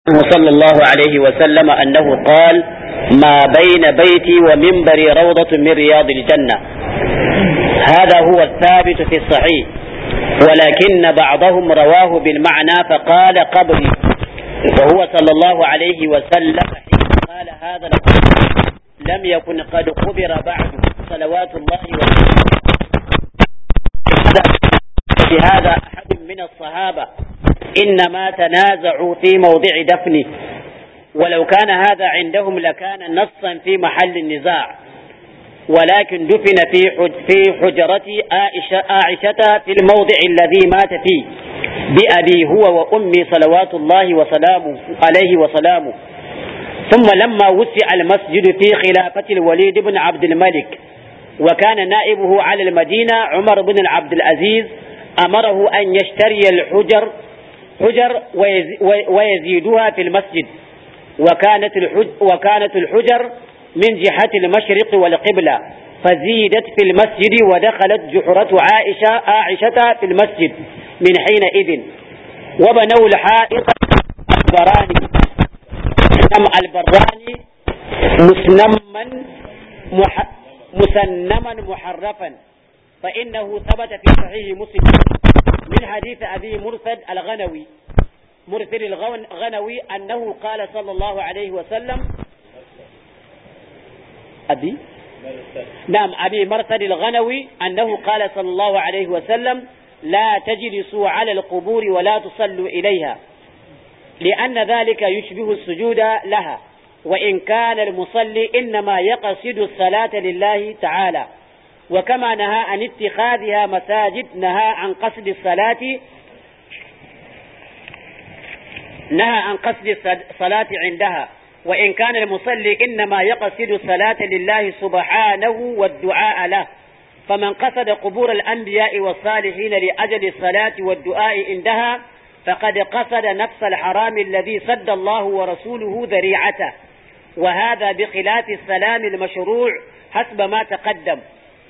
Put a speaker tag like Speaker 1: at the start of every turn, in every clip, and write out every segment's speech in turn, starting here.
Speaker 1: صلى الله عليه وسلم أنه قال ما بين بيتي ومنبري روضة من رياض الجنة هذا هو الثابت في الصحيح ولكن بعضهم رواه بالمعنى فقال قبري وهو صلى الله عليه وسلم حين قال هذا القول لم يكن قد قبر بعد صلوات الله وسلامه بهذا أحد من الصحابة إنما تنازعوا في موضع دفنه ولو كان هذا عندهم لكان نصا في محل النزاع ولكن دفن في في حجرة عائشة, عائشة في الموضع الذي مات فيه بأبي هو وأمي صلوات الله وسلامه عليه وسلامه ثم لما وسع المسجد في خلافة الوليد بن عبد الملك وكان نائبه على المدينة عمر بن عبد العزيز أمره أن يشتري الحجر حجر ويزيدها في المسجد وكانت الحج وكانت الحجر من جهة المشرق والقبلة فزيدت في المسجد ودخلت جحرة عائشة عائشة في المسجد من حينئذ وبنوا الحائط البراني نم البراني مسنما مح مسنما محرفا فإنه ثبت في صحيح مسلم من حديث أبي مرثد الغنوي مرثد الغنوي أنه قال صلى الله عليه وسلم أبي نعم أبي مرثد الغنوي أنه قال صلى الله عليه وسلم لا تجلسوا على القبور ولا تصلوا إليها لأن ذلك يشبه السجود لها وإن كان المصلي إنما يقصد الصلاة لله تعالى وكما نهى عن اتخاذها مساجد نهى عن قصد الصلاة نهى عن قصد الصلاة عندها وإن كان المصلي إنما يقصد الصلاة لله سبحانه والدعاء له فمن قصد قبور الأنبياء والصالحين لأجل الصلاة والدعاء عندها فقد قصد نفس الحرام الذي سد الله ورسوله ذريعته وهذا بخلاف السلام المشروع حسب ما تقدم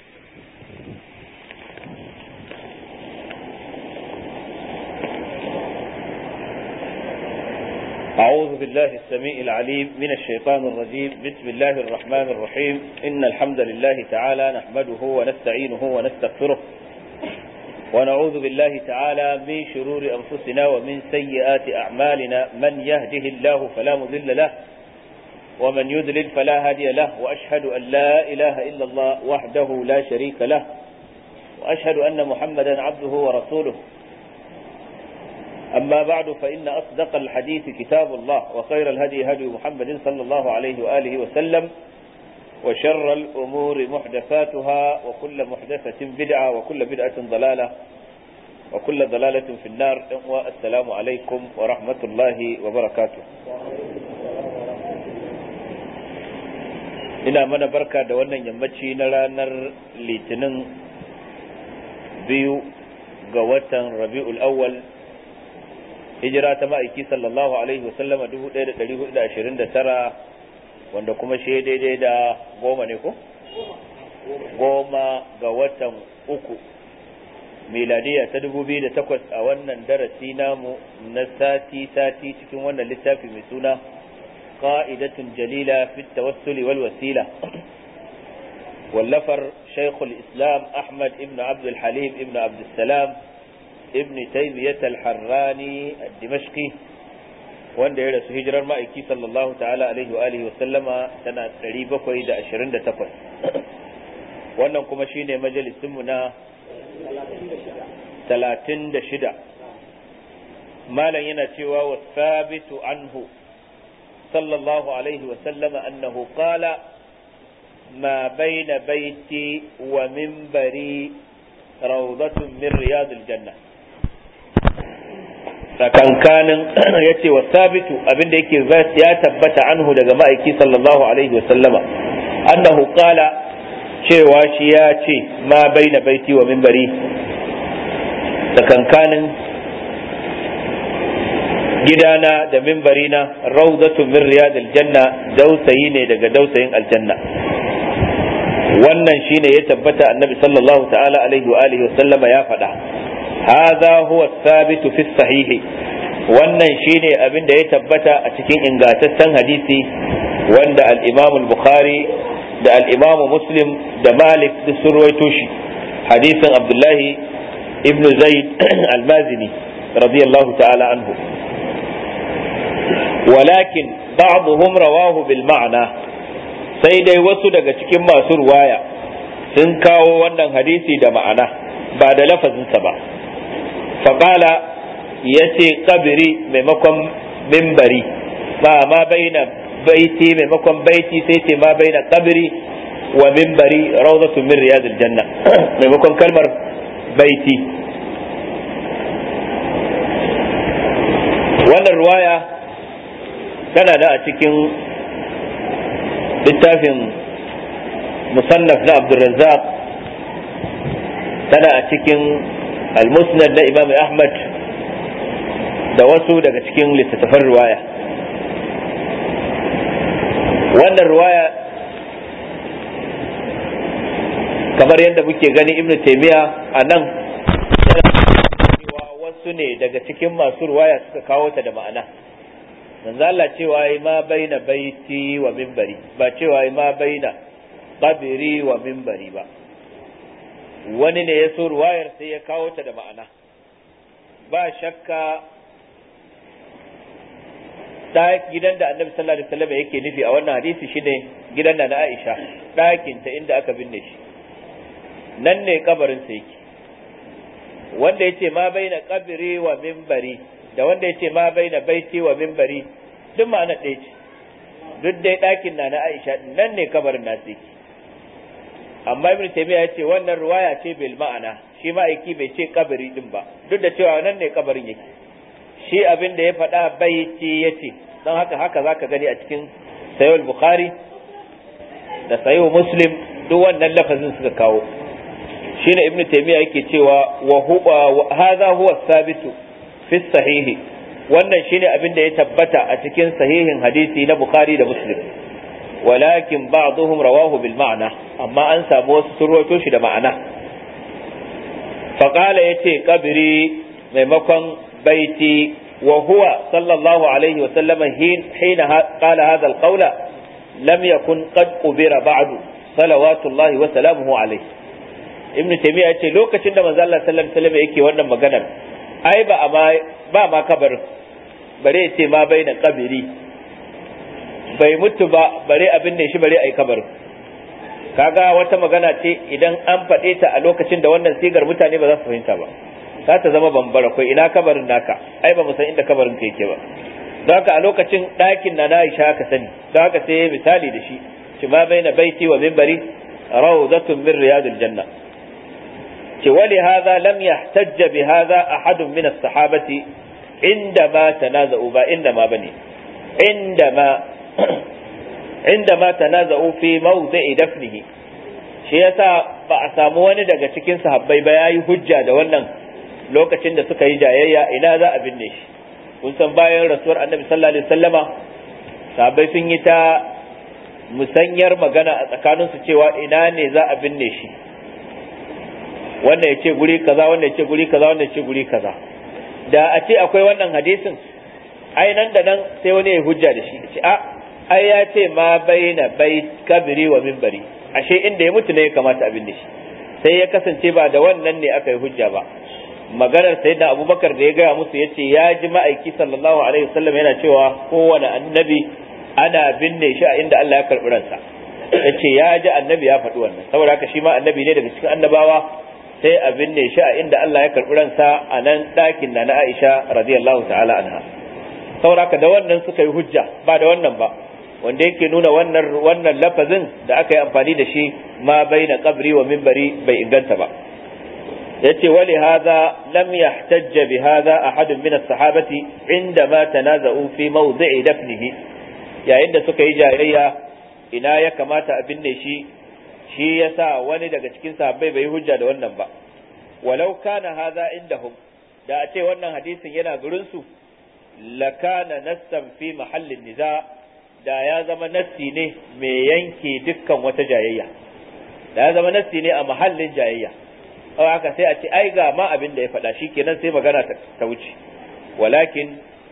Speaker 2: أعوذ بالله السميع العليم من الشيطان الرجيم بسم الله الرحمن الرحيم إن الحمد لله تعالى نحمده ونستعينه ونستغفره ونعوذ بالله تعالى من شرور أنفسنا ومن سيئات أعمالنا من يهده الله فلا مضل له ومن يذلل فلا هادي له وأشهد أن لا إله إلا الله وحده لا شريك له وأشهد أن محمدا عبده ورسوله أما بعد فإن أصدق الحديث كتاب الله وخير الهدي هدي محمد صلى الله عليه وآله وسلم وشر الأمور محدثاتها وكل محدثة بدعة وكل بدعة ضلالة وكل ضلالة في النار والسلام عليكم ورحمة الله وبركاته ina mana barka da wannan yammaci na ranar litinin biyu ga watan rabi'ul awwal hijira ta ma'aiki sallallahu alaihi wasallama 1429 wanda kuma shi daidai da goma ne ko? goma ga watan uku miladiya ta 2008 a wannan darasi namu na sati-sati cikin wannan littafi mai suna qa'idatun jalila fi tawassuli wal wasila wallafar shaykhul islam ahmad ibn abdul halim ibn abdul salam ibn taymiyyah al-harrani ad-dimashqi wanda ya rasu hijirar ma'aiki sallallahu ta'ala alaihi wa alihi wa sallama tana 728 wannan kuma shine majalisin mu na 36 malam yana cewa wa sabitu anhu sallallahu alaihi wa sallama annahu qala ما بين بيتي ومنبري روضة من رياض الجنة tsakankanin ya ce wa sabitu abinda yake ya tabbata anhu daga ma'aiki sallallahu alaihi wa sallama annahu qala cewa shi ya ce ma baina baiti wa minbari tsakankanin gidana da mimbarina rawzatu min riyadil janna dausayi ne daga dausayin aljanna wannan shine ya tabbata annabi sallallahu ta'ala alaihi wa alihi wa sallama ya faɗa hadha huwa thabitu fi sahihi wannan shine abin da ya tabbata a cikin ingantaccen hadisi wanda al-Imam al-Bukhari da al-Imam Muslim da Malik da sun ruwaito shi hadisin Abdullahi ibn Zaid al-Mazini radiyallahu ta'ala anhu walakin ba'dhum rawahu bil ma'na sai dai wasu daga cikin masu ruwaya sun kawo wannan hadisi da ma'ana ba da lafazinsa ba faƙala ya ce kabiri maimakon mimbari ba ma baina baiti maimakon baiti sai ce ma baina kabiri wa mimbari rawzatun min riyadil janna maimakon kalmar baiti wannan ruwaya tana da a cikin littafin musannaf na abdulrazzaq tana a cikin al-musnad na imam ahmad da wasu daga cikin littattafan ruwaya wannan ruwaya kamar yadda muke gani ibnu taimiya a nan cewa wasu ne daga cikin masu ruwaya suka kawo ta da ma'ana manzo Allah cewa yi ma baina baiti wa minbari ba cewa yi ma baina qabri wa minbari ba wani ne ya so ruwayar sai ya kawo ta da ma'ana ba shakka da gidan da annabi sallallahu alaihi wasallam yake nufi a wannan hadisi shine gidan da na Aisha ɗakin ta inda aka binne shi nan ne kabarin sa yake wanda yace ma baina qabri wa minbari da wanda yace ma baina baiti wa minbari duk ma'ana ɗaya ce duk dai ɗakin na na Aisha nan ne kabarin nasu yake amma ibn taymiya yace wannan ruwaya ce bil ma'ana shi ma'aiki bai ce kabari din ba duk da cewa nan ne kabarin yake shi abin da ya faɗa baiti yace don haka haka zaka gani a cikin sayyid bukhari da sayyid muslim duk wannan lafazin suka kawo shine ibn taymiya yake cewa wa huwa hadha huwa sabitu fi sahihi wannan shine abin da ya tabbata a cikin sahihin hadisi na bukhari da muslim ولكن بعضهم رواه بالمعنى أما أنسى موسى سروة shi da ma'ana فقال يتي قبري ميمكن بيتي وهو صلى الله عليه وسلم حين, حين قال هذا القول لم يكن قد قبر بعد صلوات الله وسلامه عليه ابن تيمية yace lokacin da manzo Allah sallallahu alaihi wasallam yake wannan maganar ai ba ba ma kabarin bare yace ma baina kabiri bai mutu ba bare abin ne shi bare ai kabarin kaga wata magana ce idan an faɗe ta a lokacin da wannan sigar mutane ba za su fahimta ba za ta zama bambara kai ina kabarin naka ai ba mu san inda kabarin ka yake ba don haka a lokacin ɗakin na Aisha ka sani don haka sai misali da shi ci ma baina baiti wa minbari rawdatun min riyadil janna ci wali hadha lam yahtajja bi hadha ahadun min as-sahabati inda ma tanaza'u ba inda ma bane inda ma عندما تنازعوا في موضع دفنه shi yasa ba a samu wani daga cikin sahabbai ba yayi hujja da wannan lokacin da suka yi jayayya ina za a binne shi kun san bayan rasuwar annabi sallallahu alaihi wasallama sahabbai sun yi ta musanyar magana a tsakaninsu cewa ina ne za a binne shi wanda ya ce guri kaza wanda ya ce guri kaza wanda ya ce guri kaza da a ce akwai wannan hadisin ai nan da nan sai wani ya hujja da shi ce a ai ya ce ma baina bai kabiri wa minbari ashe inda ya mutu ne ya kamata abin da shi sai ya kasance ba da wannan ne aka yi hujja ba maganar sayyidina abubakar da ya gaya musu ya ce ya ji ma'aiki sallallahu alaihi wasallam yana cewa kowane annabi ana binne shi a inda Allah ya karɓi ransa ya ce ya ji annabi ya faɗi wannan saboda haka shi ma annabi ne daga cikin annabawa sai a binne shi a inda Allah ya karɓi ransa a nan ɗakin da na Aisha radiyallahu ta'ala anha saboda haka da wannan suka yi hujja ba da wannan ba wanda yake nuna wannan wannan lafazin da aka yi amfani da shi ma baina qabri wa minbari bai inganta ba yace wali hadha lam yahtajj bi hadha ahad min as-sahabati inda ma tanaza'u fi mawdi'i dafnihi yayin da suka yi jayayya ina ya kamata a binne shi shi yasa wani daga cikin sahabbai bai hujja da wannan ba walau kana hadha indahum da a ce wannan hadisin yana gurin su lakana nassan fi mahallin niza' da ya zama nassi ne mai yanke dukkan wata jayayya da ya zama nassi ne a mahallin jayayya haka sai a ce ai ga ma abin da ya faɗa shi kenan sai magana ta wuce walakin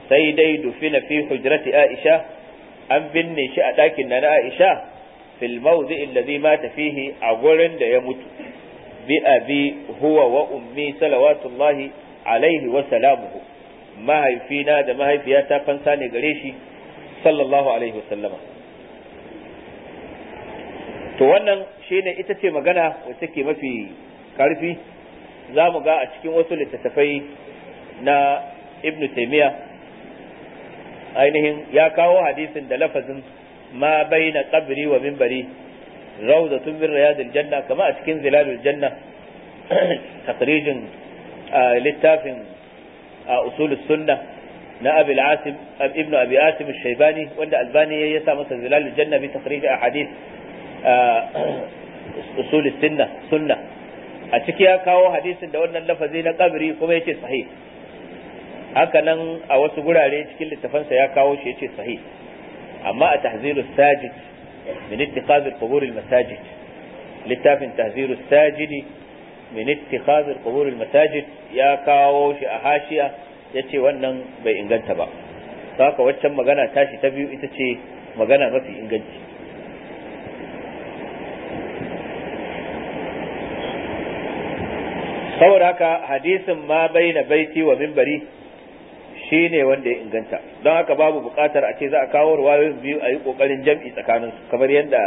Speaker 2: sai dai dufina fi hujrati aisha an binne shi a ɗakin na na aisha fil mawdi alladhi mata fihi a gurin da ya mutu bi abi huwa wa ummi salawatullahi alaihi wa salamuhu mahaifina da mahaifiyata fansa ne gare shi sallallahu alaihi wa sallama to wannan shine ita ce magana wacce ke mafi karfi za mu ga a cikin wasu littattafai na ibnu taimiya ainihin ya kawo hadisin da lafazin ma baina qabri wa minbari rawdatun min riyadil janna kama a cikin zilalul janna takrijin littafin usul sunna na abi al-asim ibnu abi asim al-shaybani wanda albani ya sa masa zilalul janna bi takhrij ahadith usul sunna sunna a ciki ya kawo hadisin da wannan lafazi na kabri kuma yace sahih haka nan a wasu gurare cikin littafansa ya kawo shi yace sahih amma a tahziru sajid min ittikhaz al-qubur al-masajid littafin tahziru sajidi min ittikhaz al-qubur al-masajid ya kawo shi a hashiya yace wannan bai inganta ba haka waccan magana tashi ta biyu ita ce magana mafi inganci saboda haka hadisin ma baina baiti wa minbari shine wanda ya inganta don haka babu bukatar a ce za a kawo ruwayoyin biyu a yi kokarin jam'i tsakanin su kamar yadda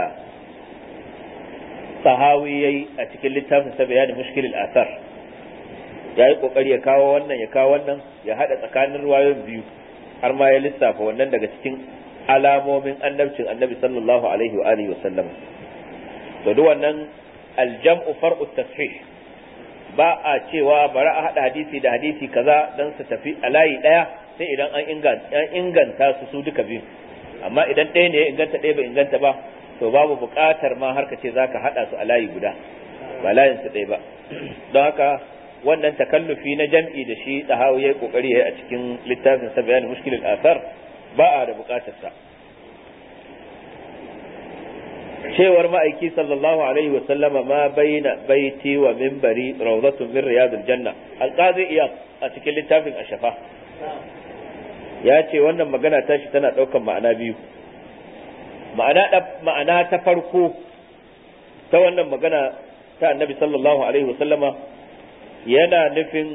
Speaker 2: sahawi yayi a cikin littafin sa bayanin mushkilil asar ya yi kokari ya kawo wannan ya kawo wannan ya hada tsakanin ruwayoyin biyu har ma ya lissafa wannan daga cikin alamomin annabcin annabi sallallahu alaihi wa alihi wa sallam to duk wannan aljam'u far'u tashih ba a cewa bari a haɗa hadisi da hadisi kaza don su tafi a layi ɗaya sai idan an inganta su su duka biyu amma idan ɗaya ne ya inganta ɗaya bai inganta ba to babu buƙatar ma har ka ce za ka haɗa su a layi guda ba layin su ɗaya ba don haka wannan takallufi na jam'i da shi ɗahawu ya yi ƙoƙari ya yi a cikin littafin sa bayanin mushkilin asar ba a da buƙatar sa cewar ma'aiki sallallahu alaihi wa sallama ma baina baiti wa minbari rawdatun min riyadil janna alqazi iya a cikin littafin ashafa ya ce wannan magana tashi tana daukan ma'ana biyu ma'ana ma'ana ta farko ta wannan magana ta annabi sallallahu alaihi wa sallama yana nufin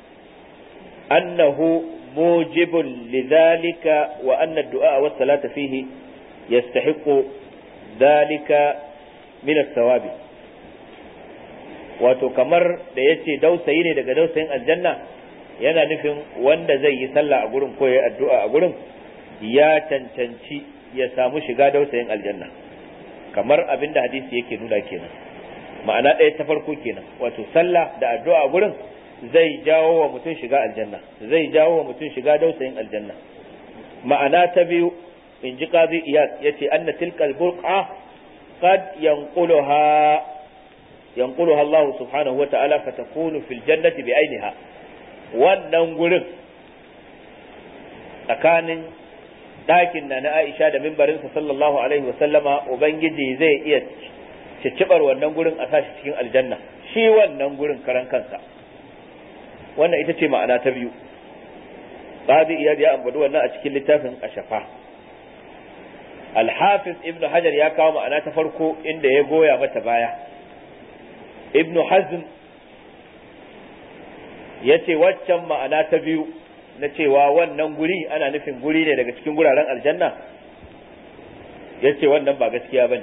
Speaker 2: annahu mujibun lidhalika wa anna ad-du'a wa salata fihi yastahiqu dalika min sawabi wato kamar da yace dausayi ne daga dausayin aljanna yana nufin wanda zai yi sallah a gurin ko ya addu'a a gurin ya cancanci ya samu shiga dausayin aljanna kamar abin da hadisi yake nuna kenan ma'ana ɗaya ta farko kenan wato sallah da addu'a a gurin zai jawo wa mutum shiga aljanna zai jawo wa mutum shiga dausayin aljanna ma'ana ta biyu in ji qazi iyad yace anna tilka al-burqa qad yanquluha yanquluha Allah subhanahu wa ta'ala fatakunu fil jannati bi ainiha wannan gurin tsakanin ɗakin na na Aisha da mimbarinsa sallallahu alaihi wa sallama ubangiji zai iya ciccibar wannan gurin a sashi cikin aljanna shi wannan gurin karan kansa wannan ita ce ma'ana ta biyu qazi iyad ya ambadu wannan a cikin littafin ashafa Al-Hafiz Ibn Hajar ya kawo ma'ana ta farko inda ya goya mata baya. Ibn Hazm ya ce waccan ma'ana ta biyu na cewa wannan guri ana nufin guri ne daga cikin guraren aljanna ya ce wannan ba gaskiya ba ne.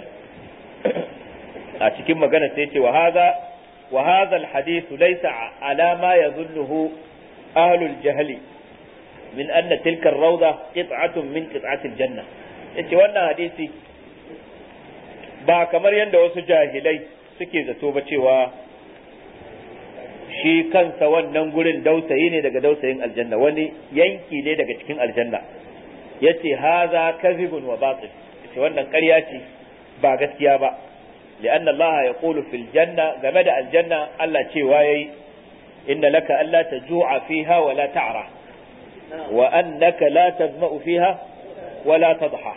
Speaker 2: A cikin magana sai ce wa haza wa hadha al-hadith laysa ala ma yadhunnuhu ahlul jahli min anna tilka ar-rawda qit'atun min qit'ati al-janna yace wannan hadisi ba kamar yadda wasu jahilai suke zato ba cewa shi kansa wannan gurin dausayi ne daga dausayin aljanna wani yanki ne daga cikin aljanna yace haza kadhibun wa batil yace wannan ƙarya ce ba gaskiya ba لأن الله يقول في الجنة جمد الجنة الله تشيواي إن لك ألا تجوع فيها ولا تعرى وأنك لا تظمأ فيها ولا تضحى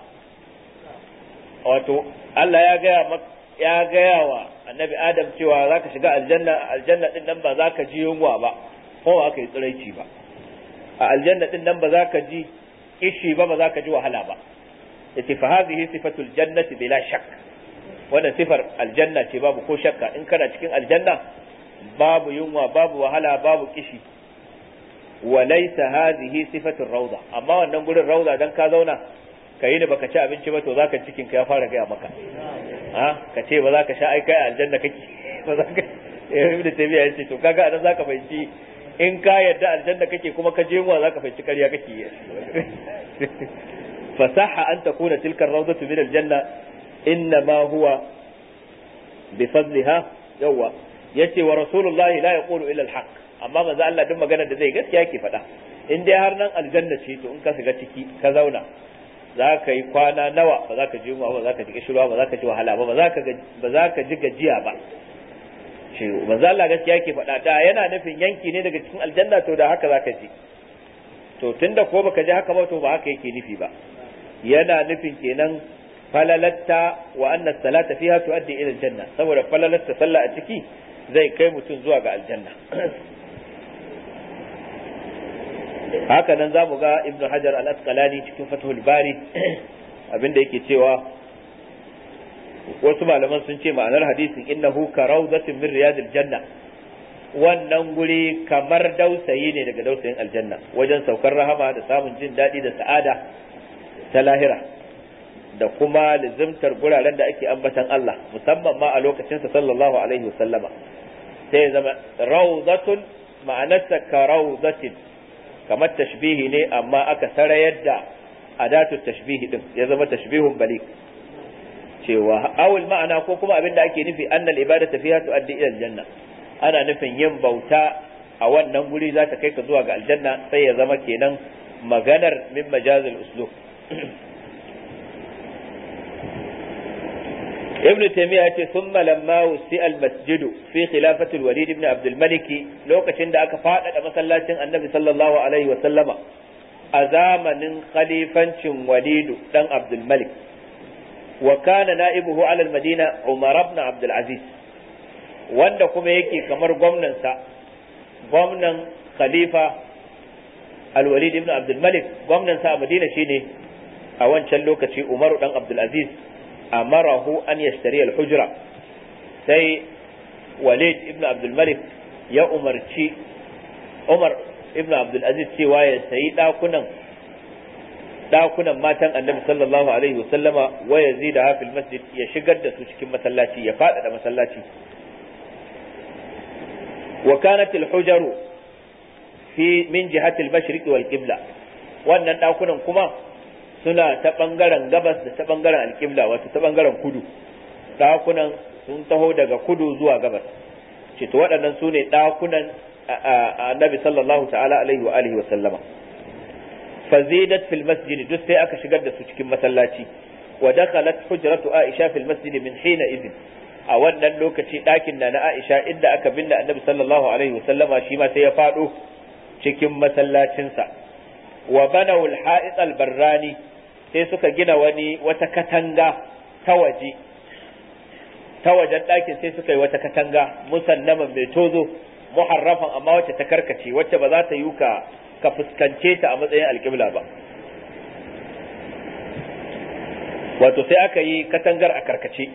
Speaker 2: wato Allah ya gaya ya gaya wa annabi Adam cewa za ka shiga aljanna aljanna din nan ba za ka ji yunwa ba ko ba ka yi tsiraici ba a aljanna din nan ba za ka ji kishi ba ba za ka ji wahala ba yace fa hadhihi sifatul jannati bila shakk wannan sifar aljanna ce babu ko shakka in kana cikin aljanna babu yunwa babu wahala babu kishi wa laysa hadhihi sifatur rawda amma wannan gurin rawda dan ka zauna ka yi da baka ci abinci ba to zaka cikin ka ya fara gaya maka a ka ce ba za ka sha ai kai aljanna kake ba za ka ibn tabiya yace to kaga anan zaka fahimci in ka yarda aljanna kake kuma ka je mu zaka fahimci ƙarya kake fasaha an takuna tilka rawdatu min aljanna inna ma huwa bi fadliha yawa yace wa rasulullahi la yaqulu illa alhaq amma manzo Allah duk magana da zai gaskiya ke faɗa in dai har nan aljanna ce to in ka shiga ciki ka zauna za ka yi kwana nawa ba za ka ji ba za ka ji kishirwa ba za ka ji wahala ba ba za ka ji gajiya ba shi manzo Allah gaskiya yake faɗa da yana nufin yanki ne daga cikin aljanna to da haka za ka ji to tunda ko baka ji haka ba to ba haka yake nufi ba yana nufin kenan falalatta wa anna salata fiha tuaddi ila aljanna saboda falalatta sallah a ciki zai kai mutum zuwa ga aljanna haka nan za mu ga ibnu hajar al-asqalani cikin fathul bari abinda yake cewa wasu malaman sun ce ma'anar hadisin innahu ka rawdatin min riyadil janna wannan guri kamar dausayi ne daga dausayin aljanna wajen saukar rahama da samun jin daɗi da sa'ada ta lahira da kuma lizimtar guraren da ake ambatan Allah musamman ma a lokacinsa sallallahu alaihi wasallama sai ya zama rawdatun ma'anarsa ka rawdatin kamar tashbihi ne amma aka sarayar da adatu tashbihi din ya zama tashbihun balik cewa awul ma'ana ko kuma abin da ake nufi annal ibadata fiha tuaddi ila aljanna ana nufin yin bauta a wannan guri za ta kai ka zuwa ga aljanna sai ya zama kenan maganar min majazil uslub ابن تيمية ثم لما وسع المسجد في خلافة الوليد بن عبد الملك لو كشند أك فاقد مسلاتين النبي صلى الله عليه وسلم أزامن خليفة وليد بن عبد الملك وكان نائبه على المدينة عمر بن عبد العزيز wanda kuma yake kamar gwamnansa gwamnan khalifa alwalid ibn abdul malik gwamnansa a madina shine a wancan lokaci umaru dan abdul aziz amarahu an yashtari al-hujra sai walid ibn abdul malik ya umarci umar ibn abdul aziz cewa ya sayi dakunan dakunan matan annabi sallallahu alaihi wasallama wa yazida hafil masjid ya shigar da su cikin masallaci ya faɗaɗa masallaci wa kanat al-hujaru fi min jihati al-mashriq wal qibla wannan dakunan kuma suna ta ɓangaren gabas da ta ɓangaren alƙibla wato ta ɓangaren kudu ɗakunan sun taho daga kudu zuwa gabas ce to waɗannan su ne ɗakunan annabi sallallahu ta'ala alaihi wa alihi wa sallama fazidat fil masjid duk sai aka shigar da su cikin masallaci wa dakhalat hujratu aisha fil masjid min hina idin a wannan lokaci ɗakin na na aisha inda aka binne annabi sallallahu alaihi wa sallama shi ma sai ya faɗo cikin masallacinsa wa banaw al-ha'it al-barrani sai suka gina wani wata katanga ta waje ta wajen ɗakin sai suka yi wata katanga musannaman mai tozo muharrafan amma wacce ta karkace wacce ba za ta yi ka ka fuskance ta a matsayin alƙibla ba wato sai aka yi katangar a karkace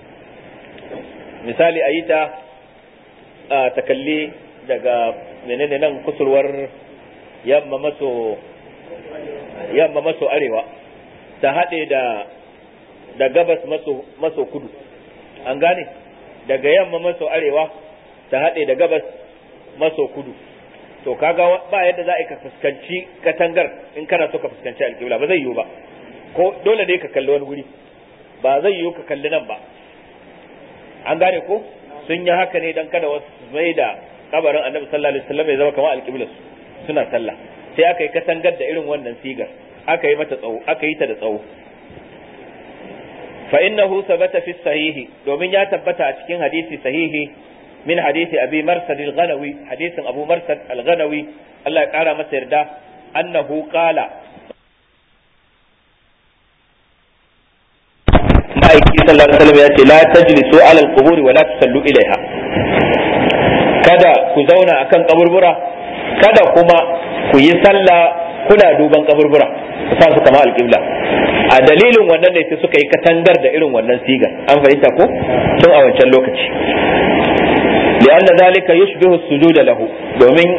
Speaker 2: misali a yi ta ta kalli daga menene nan kusurwar yamma maso yamma maso arewa ta haɗe da da gabas maso maso kudu an gane daga yamma maso arewa ta haɗe da gabas maso kudu to kaga ba yadda za a ka fuskanci katangar in kana so ka fuskanci alƙibla ba zai yiwu ba ko dole ne ka kalli wani wuri ba zai yiwu ka kalli nan ba an gane ko sun yi haka ne dan kada wasu mai da kabarin annabi sallallahu alaihi wasallam ya zama kamar alƙiblar suna sallah sai aka yi katangar da irin wannan sigar aka yi mata tsawo aka yi ta da tsawo fa innahu sabata fi sahihi domin ya tabbata a cikin hadisi sahihi min hadisi abi marsad al-ghanawi hadisin abu marsad al-ghanawi Allah ya kara masa yarda annahu qala ma'aiki sallallahu alaihi wasallam ya ce la tajlisu ala al-qubur wa la tusallu ilaiha kada ku zauna akan kaburbura kada kuma ku yi sallah kuna duban kaburbura ku sa su kama alƙibla a dalilin wannan ne sai suka yi katangar da irin wannan sigar an fahimta ko tun a wancan lokaci li'anna zalika yushbihu sujuda lahu domin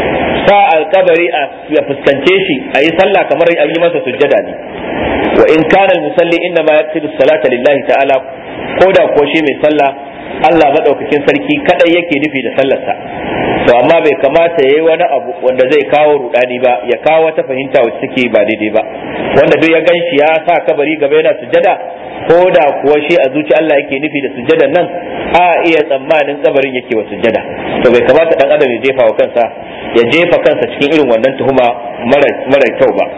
Speaker 2: sa alkabari a ya fuskance shi a yi sallah kamar an yi masa sujjada ne wa in kana musalli inna ma yaqsidu salata lillahi ta'ala ko da ko shi mai sallah Allah madaukakin sarki kadai yake nufi da sallarsa to amma bai kamata yayi wani abu wanda zai kawo rudani ba ya kawo wata fahimta wacce take ba daidai ba wanda duk ya ganshi ya sa kabari gaba yana sujjada ko da kuwa shi a zuci Allah yake nufi da sujjadan nan a iya tsammanin kabarin yake wa sujjada to bai kamata dan adam ya jefa wa kansa ya jefa kansa cikin irin wannan tuhuma mara kyau ba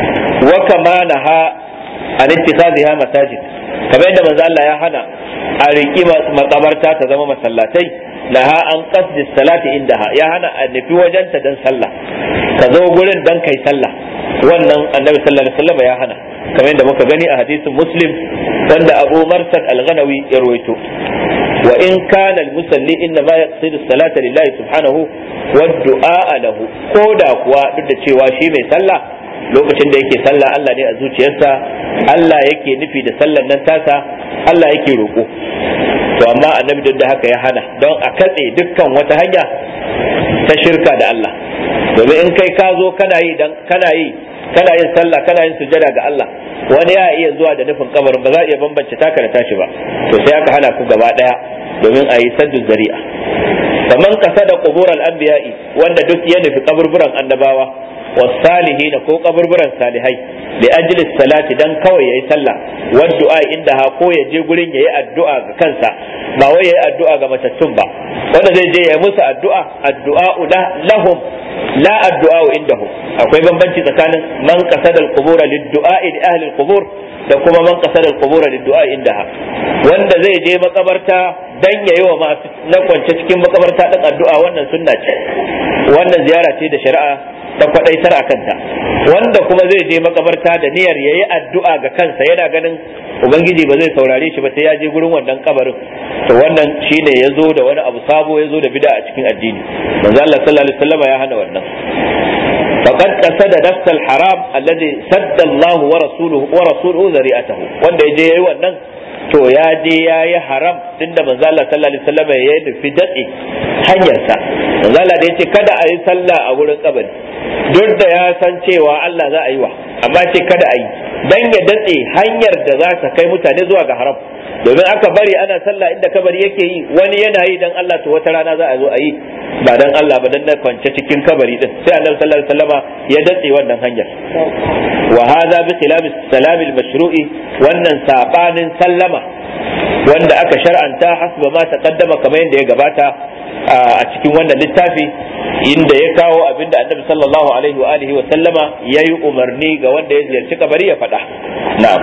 Speaker 2: wa kama naha an ittikhadhiha masajid kamar yadda manzo Allah ya hana a riki makabarta ta zama masallatai laha an qasdi salati indaha ya hana a nufi wajenta dan sallah ka zo gurin dan kai sallah wannan annabi sallallahu alaihi wasallam ya hana kamar yadda muka gani a hadisin muslim wanda abu marsad al-ghanawi ya rawaito wa in kana al-musalli inna ma yaqsidu salata lillahi subhanahu wa du'a lahu ko da kuwa duk da cewa shi mai sallah lokacin da yake sallah Allah ne a zuciyarsa Allah yake nufi da sallan nan tasa Allah yake roƙo to amma annabi duk da haka ya hana don a katse dukkan wata hanya ta shirka da Allah domin in kai ka zo kana yi dan kana yi kana yin sallah kana yin sujada ga Allah wani ya iya zuwa da nufin kabarin ba za a iya bambance taka da tashi ba to sai aka hana ku gaba daya domin a yi saddu zari'a faman kasa da qubural anbiya'i wanda duk ya nufi kaburburan annabawa والصالحين ko kaburburan salihai li ajli salati dan kawai yayi sallah wa du'a inda ha ko ya je gurin yayi addu'a ga kansa ba wai yayi addu'a ga matattun ba wanda zai je ya musu addu'a addu'a lahum la addu'a indahum akwai bambanci tsakanin man qasada al-qubur lid-du'a li ahli al-qubur da kuma man qasada al-qubur lid-du'a indaha wanda zai je makabarta dan yayi wa masu na kwance cikin makabarta din addu'a wannan sunna ce wannan ziyara ce da shari'a ta kwadaitar a kanta wanda kuma zai je makabarta da niyyar yayi addu'a ga kansa yana ganin ubangiji ba zai saurare shi ba sai ya je gurin wannan kabarin to wannan shine ya zo da wani abu sabo ya zo da bid'a a cikin addini manzo Allah sallallahu alaihi wasallam ya hana wannan faqad qasada nafs al-haram alladhi sadda Allah wa rasuluhu wa rasuluhu zari'atahu wanda ya je yayi wannan to ya je ya yi haram tunda manzo Allah sallallahu alaihi wasallam ya nufi datse hanyarsa manzo Allah da yace kada a yi sallah a wurin kabari duk da ya san cewa Allah za a yi wa amma ce kada a yi dan ya datse hanyar da za ta kai mutane zuwa ga haram domin aka bari ana sallah inda kabari yake yi wani yana yi dan Allah to wata rana za a zo a yi ba dan Allah ba dan na kwance cikin kabari din sai Annabi sallallahu alaihi wasallama ya datse wannan hanyar wa hadha bi khilaf salam al-mashru'i wannan sabanin sallama wanda aka shar'anta hasba ma taqaddama kamar yadda ya gabata a cikin wannan littafi inda ya kawo abinda annabi sallallahu alaihi wa alihi wa sallama yayi umarni ga wanda ya ziyarci kabari ya faɗa na'am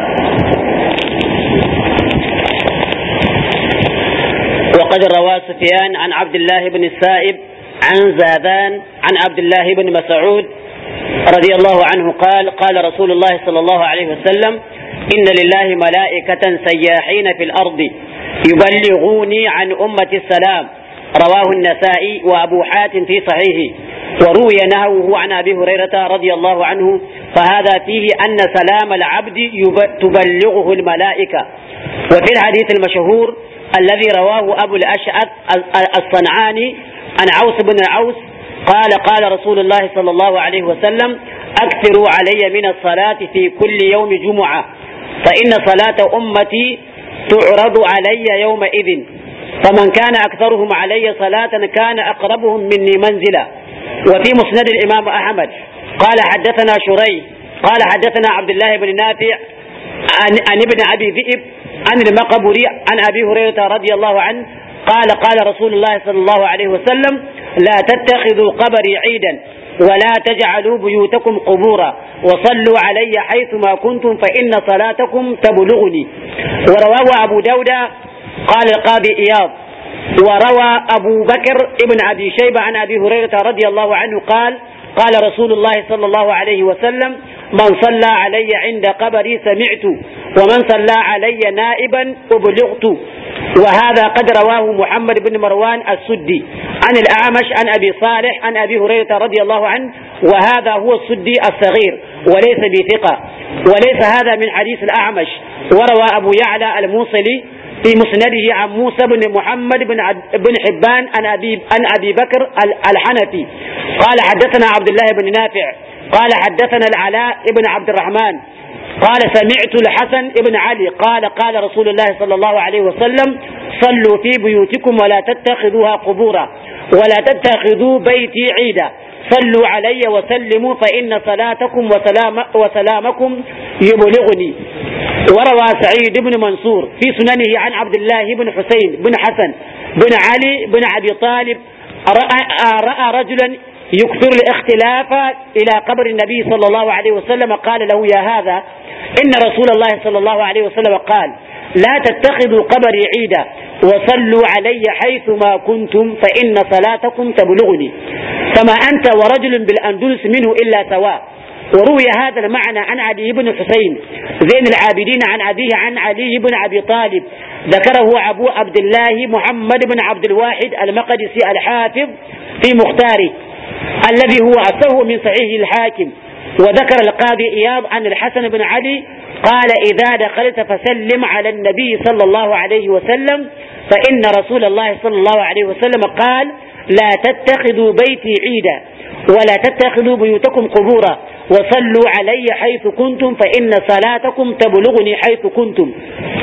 Speaker 1: وقد روى سفيان عن عبد الله بن السائب عن زاذان عن عبد الله بن مسعود رضي الله عنه قال قال رسول الله صلى الله عليه وسلم إن لله ملائكة سياحين في الأرض يبلغوني عن أمة السلام رواه النسائي وأبو حاتم في صحيحه وروي نهوه عن أبي هريرة رضي الله عنه فهذا فيه أن سلام العبد تبلغه الملائكة وفي الحديث المشهور الذي رواه أبو الأشعث الصنعاني عن عوس بن عوس قال قال رسول الله صلى الله عليه وسلم أكثروا علي من الصلاة في كل يوم جمعة فإن صلاة أمتي تعرض علي يومئذ فمن كان أكثرهم علي صلاة كان أقربهم مني منزلا وفي مسند الإمام أحمد قال حدثنا شري قال حدثنا عبد الله بن نافع عن, عن ابن أبي ذئب عن المقبري عن أبي هريرة رضي الله عنه قال قال رسول الله صلى الله عليه وسلم لا تتخذوا قبري عيدا ولا تجعلوا بيوتكم قبورا وصلوا علي حيثما كنتم فإن صلاتكم تبلغني ورواه أبو داود قال القاضي إياض وروى أبو بكر ابن أبي شيبة عن أبي هريرة رضي الله عنه قال قال رسول الله صلى الله عليه وسلم من صلى علي عند قبري سمعت ومن صلى علي نائبا أبلغت وهذا قد رواه محمد بن مروان السدي عن الأعمش عن أبي صالح عن أبي هريرة رضي الله عنه وهذا هو السدي الصغير وليس بثقة وليس هذا من حديث الأعمش وروى أبو يعلى الموصلي في مسنده عن موسى بن محمد بن بن حبان عن ابي عن ابي بكر الحنفي قال حدثنا عبد الله بن نافع قال حدثنا العلاء بن عبد الرحمن قال سمعت الحسن بن علي قال قال رسول الله صلى الله عليه وسلم صلوا في بيوتكم ولا تتخذوها قبورا ولا تتخذوا بيتي عيدا صلوا علي وسلموا فإن صلاتكم وسلام وسلامكم يبلغني وروى سعيد بن منصور في سننه عن عبد الله بن حسين بن حسن بن علي بن أبي طالب رأى, رأى رجلا يكثر الاختلاف إلى قبر النبي صلى الله عليه وسلم قال له يا هذا إن رسول الله صلى الله عليه وسلم قال لا تتخذوا قبري عيدا وصلوا علي حيث ما كنتم فإن صلاتكم تبلغني فما أنت ورجل بالأندلس منه إلا سواء وروي هذا المعنى عن علي بن حسين زين العابدين عن أبيه عن علي بن أبي طالب ذكره أبو عبد الله محمد بن عبد الواحد المقدسي الحافظ في مختاره الذي هو أصه من صحيح الحاكم وذكر القاضي إياض عن الحسن بن علي قال إذا دخلت فسلم على النبي صلى الله عليه وسلم فإن رسول الله صلى الله عليه وسلم قال لا تتخذوا بيتي عيدا ولا تتخذوا بيوتكم قبورا وصلوا علي حيث كنتم فإن صلاتكم تبلغني حيث كنتم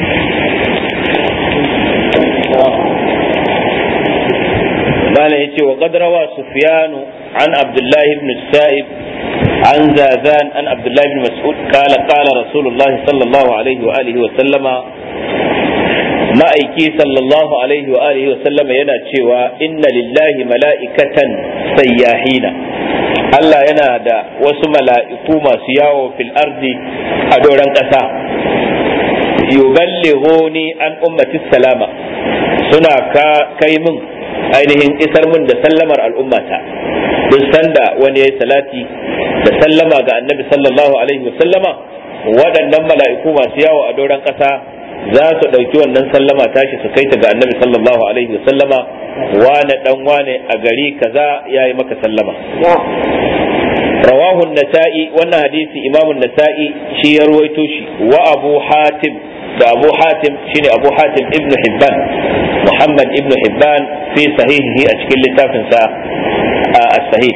Speaker 2: قال يتي وقد روى سفيان عن عبد الله بن السائب عن زاذان عن عبد الله بن مسعود قال قال رسول الله صلى الله عليه وآله وسلم ma'aiki sallallahu alaihi wa alihi wa sallama yana cewa inna lillahi mala'ikatan sayyahina Allah yana da wasu mala'iku masu yawo fil ardi a doron ƙasa yuballighuni an ummati salama suna ka kai min ainihin isar min da sallamar al'ummata duk sanda wani yayi salati da sallama ga annabi sallallahu alaihi wa sallama waɗannan mala'iku masu yawo a doron ƙasa za su ɗauki wannan sallama tashi su kai ta ga annabi sallallahu alaihi wa sallama wane dan wane a gari kaza yayi maka sallama rawahu nasa'i wannan hadisi imamu nasa'i shi ya ruwaito shi wa abu hatim da abu hatim shine abu hatim ibnu hibban muhammad ibnu hibban fi sahihihi a cikin littafin sa as-sahih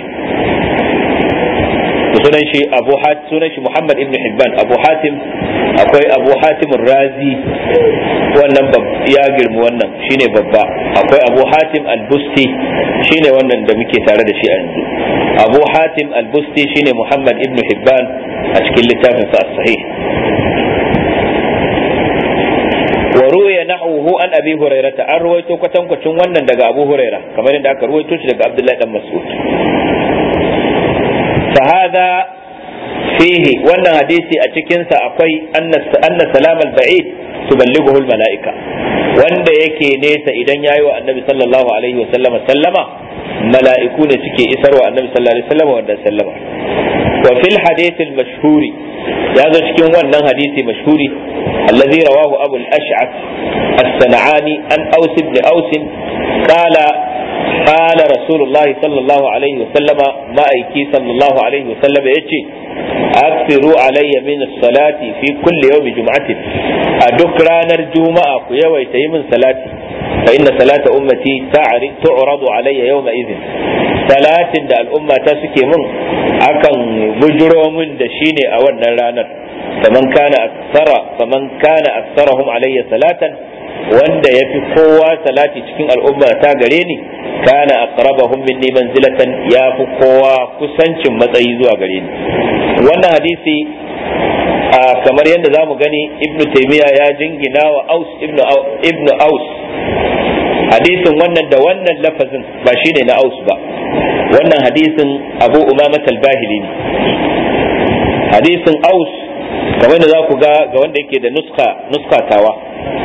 Speaker 2: sunan shi abu hatim sunan shi muhammad ibn hibban abu hatim akwai abu hatim razi wannan ya girmi wannan shine babba akwai abu hatim al-busti shine wannan da muke tare da shi a yanzu abu hatim al-busti shine muhammad ibn hibban a cikin littafin sa sahih wa ruwaya nahwuhu an abi hurairata an ruwaito kwatankwacin wannan daga abu huraira kamar yadda aka ruwaito shi daga abdullahi dan mas'ud فهذا فيه wannan hadisi a cikinsa akwai anna salam al-ba'id tuballighuhu al-mala'ika wanda yake nesa idan yayi wa annabi sallallahu alaihi wa sallama sallama mala'iku ne suke isarwa annabi sallallahu alaihi wa sallama wannan sallama wa fil hadith al-mashhuri ya zo cikin wannan hadisi mashhuri alladhi rawahu abu al-ash'ath as-sana'ani an aus ibn aus qala قال رسول الله صلى الله عليه وسلم ما أيكي صلى الله عليه وسلم يتي أكثروا علي من الصلاة في كل يوم جمعة أدك رانا الجمعة يويتي من صلاتي فإن صلاة أمتي تعرض علي يومئذ صلاة دا الأمة تسكي من أكن بجرو من دشيني أولا رانا فمن كان أكثر فمن كان أكثرهم علي صلاة wanda ya fi kowa salati cikin al'umma ta gare ni kana aqrabahum minni manzilatan ya fi kowa kusancin matsayi zuwa gare ni wannan hadisi kamar yadda za mu gani ibn taymiya ya jingina wa aus ibn aus hadisin wannan da wannan lafazin ba shine na aus ba wannan hadisin abu umama al-bahili ne hadisin aus kamar da za ku ga ga wanda yake da nuska nuskatawa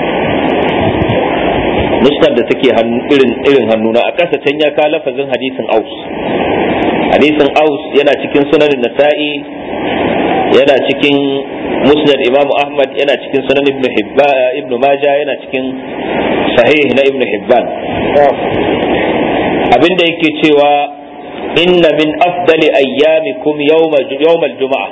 Speaker 2: nuskar da take irin irin hannuna a ƙasa can ya kawo lafazin hadisin aus hadisin aus yana cikin sunanin nasa'i yana cikin musnad imamu ahmad yana cikin sunan ibn hibban ibn majah yana cikin sahih na ibn hibban abinda yake cewa inna min afdali ayyamikum yawma yawmal juma'a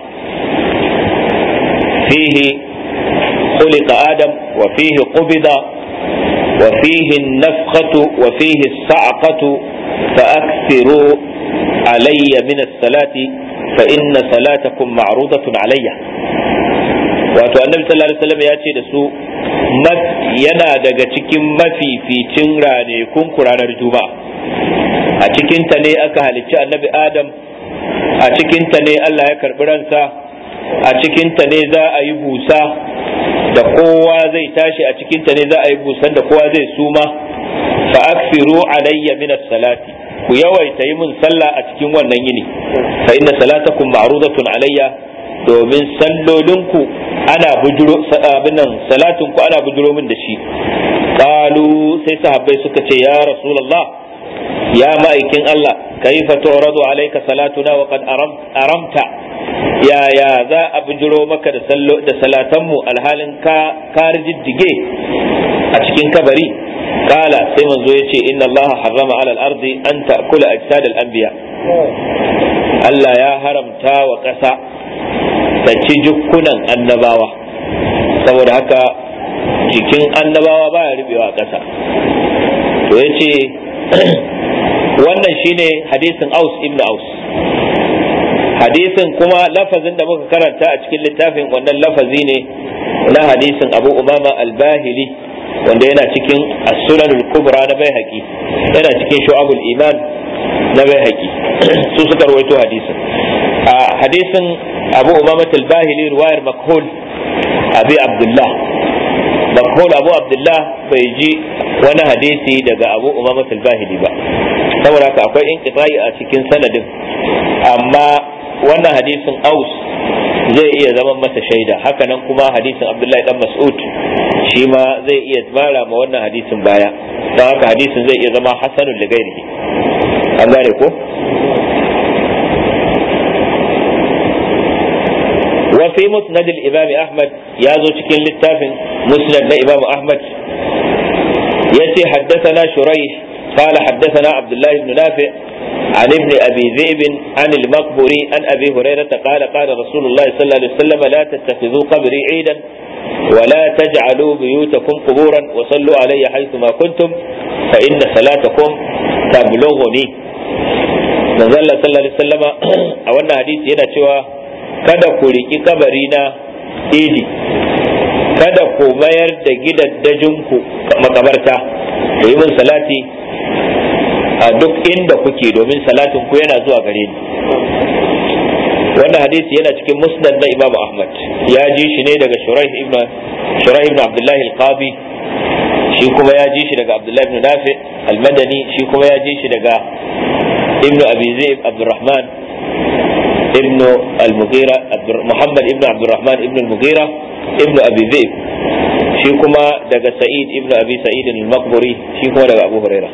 Speaker 2: fihi خلق آدم وفيه قبض وفيه النفخة وفيه الصعقة فأكثروا علي من الصلاة فإن صلاتكم معروضة علي wato annabi sallallahu alaihi wasallam ya ce da su yana daga cikin mafificin ranakun ranar juma'a a cikinta ne aka halicci annabi adam a cikinta ne Allah ya karbi ransa a cikinta ne za a yi busa da kowa zai tashi a cikinta ne za a yi busan da kowa zai suma fa aksiru alayya min salati ku yawaita yi min sallah a cikin wannan yini fa inna salatakum ma'rudatun alayya domin sallolinku ana bujuro abinan salatinku ana bujuro min da shi qalu sai sahabbai suka ce ya rasulullah ya ma'aikin Allah kaifa tu'radu alayka salatuna wa qad aramta ya ya za a bujuro maka da sallo da salatanmu alhalin ka ka rijiddige a cikin kabari kala sai manzo yace inna Allah harrama ala al-ardi an ta'kula ajsad al-anbiya Allah ya haramta wa ƙasa ta ci jukkunan annabawa saboda haka jikin annabawa baya rubewa ƙasa to yace wannan shine hadisin Aus ibn Aus hadisin kuma lafazin da muka karanta a cikin littafin wannan lafazi ne na hadisin Abu Umama al-Bahili wanda yana cikin as-Sunan al-Kubra na Baihaqi yana cikin Shu'abul Iman na Baihaqi su suka rawaito hadisin a hadisin Abu Umama al-Bahili riwayar Makhul Abi Abdullah Makhul Abu Abdullah bai ji wani hadisi daga Abu Umama al-Bahili ba saboda haka akwai inqita'i a cikin sanadin amma wannan hadisin aus zai iya zama masa shaida hakanan kuma hadisin abdullahi dan mas'ud shi ma zai iya mara ma wannan hadisin baya don haka hadisin zai iya zama hasanun da gairihi an gane ko وفي مسند الإمام أحمد يازو cikin littafin مسند الإمام أحمد يتي حدثنا شريح قال حدثنا عبد الله بن نافع عن ابن أبي ذئب عن المقبري عن أبي هريرة قال قال رسول الله صلى الله عليه وسلم لا تتخذوا قبري عيدا ولا تجعلوا بيوتكم قبورا وصلوا علي حيثما كنتم فإن صلاتكم تبلغني من صلى الله عليه وسلم أولنا حديث هنا cewa kada ku riki kabari na idi kada ku mayar da gidaddajinku makabarta ku yi min salati a duk inda kuke domin salatin ku yana zuwa gare ni wannan hadisi yana cikin musnad na Imam Ahmad ya ji shi ne daga Shuraih ibn Shuraih ibn Abdullah al-Qadi shi kuma ya ji shi daga Abdullah ibn Nafi al-Madani shi kuma ya ji shi daga Ibn Abi Zaid Abdurrahman ibn al-Mughira Muhammad ibn Abdurrahman ibn al-Mughira ibn Abi Zaid shi kuma daga Sa'id ibn Abi Sa'id al-Maqburi shi kuma daga Abu Hurairah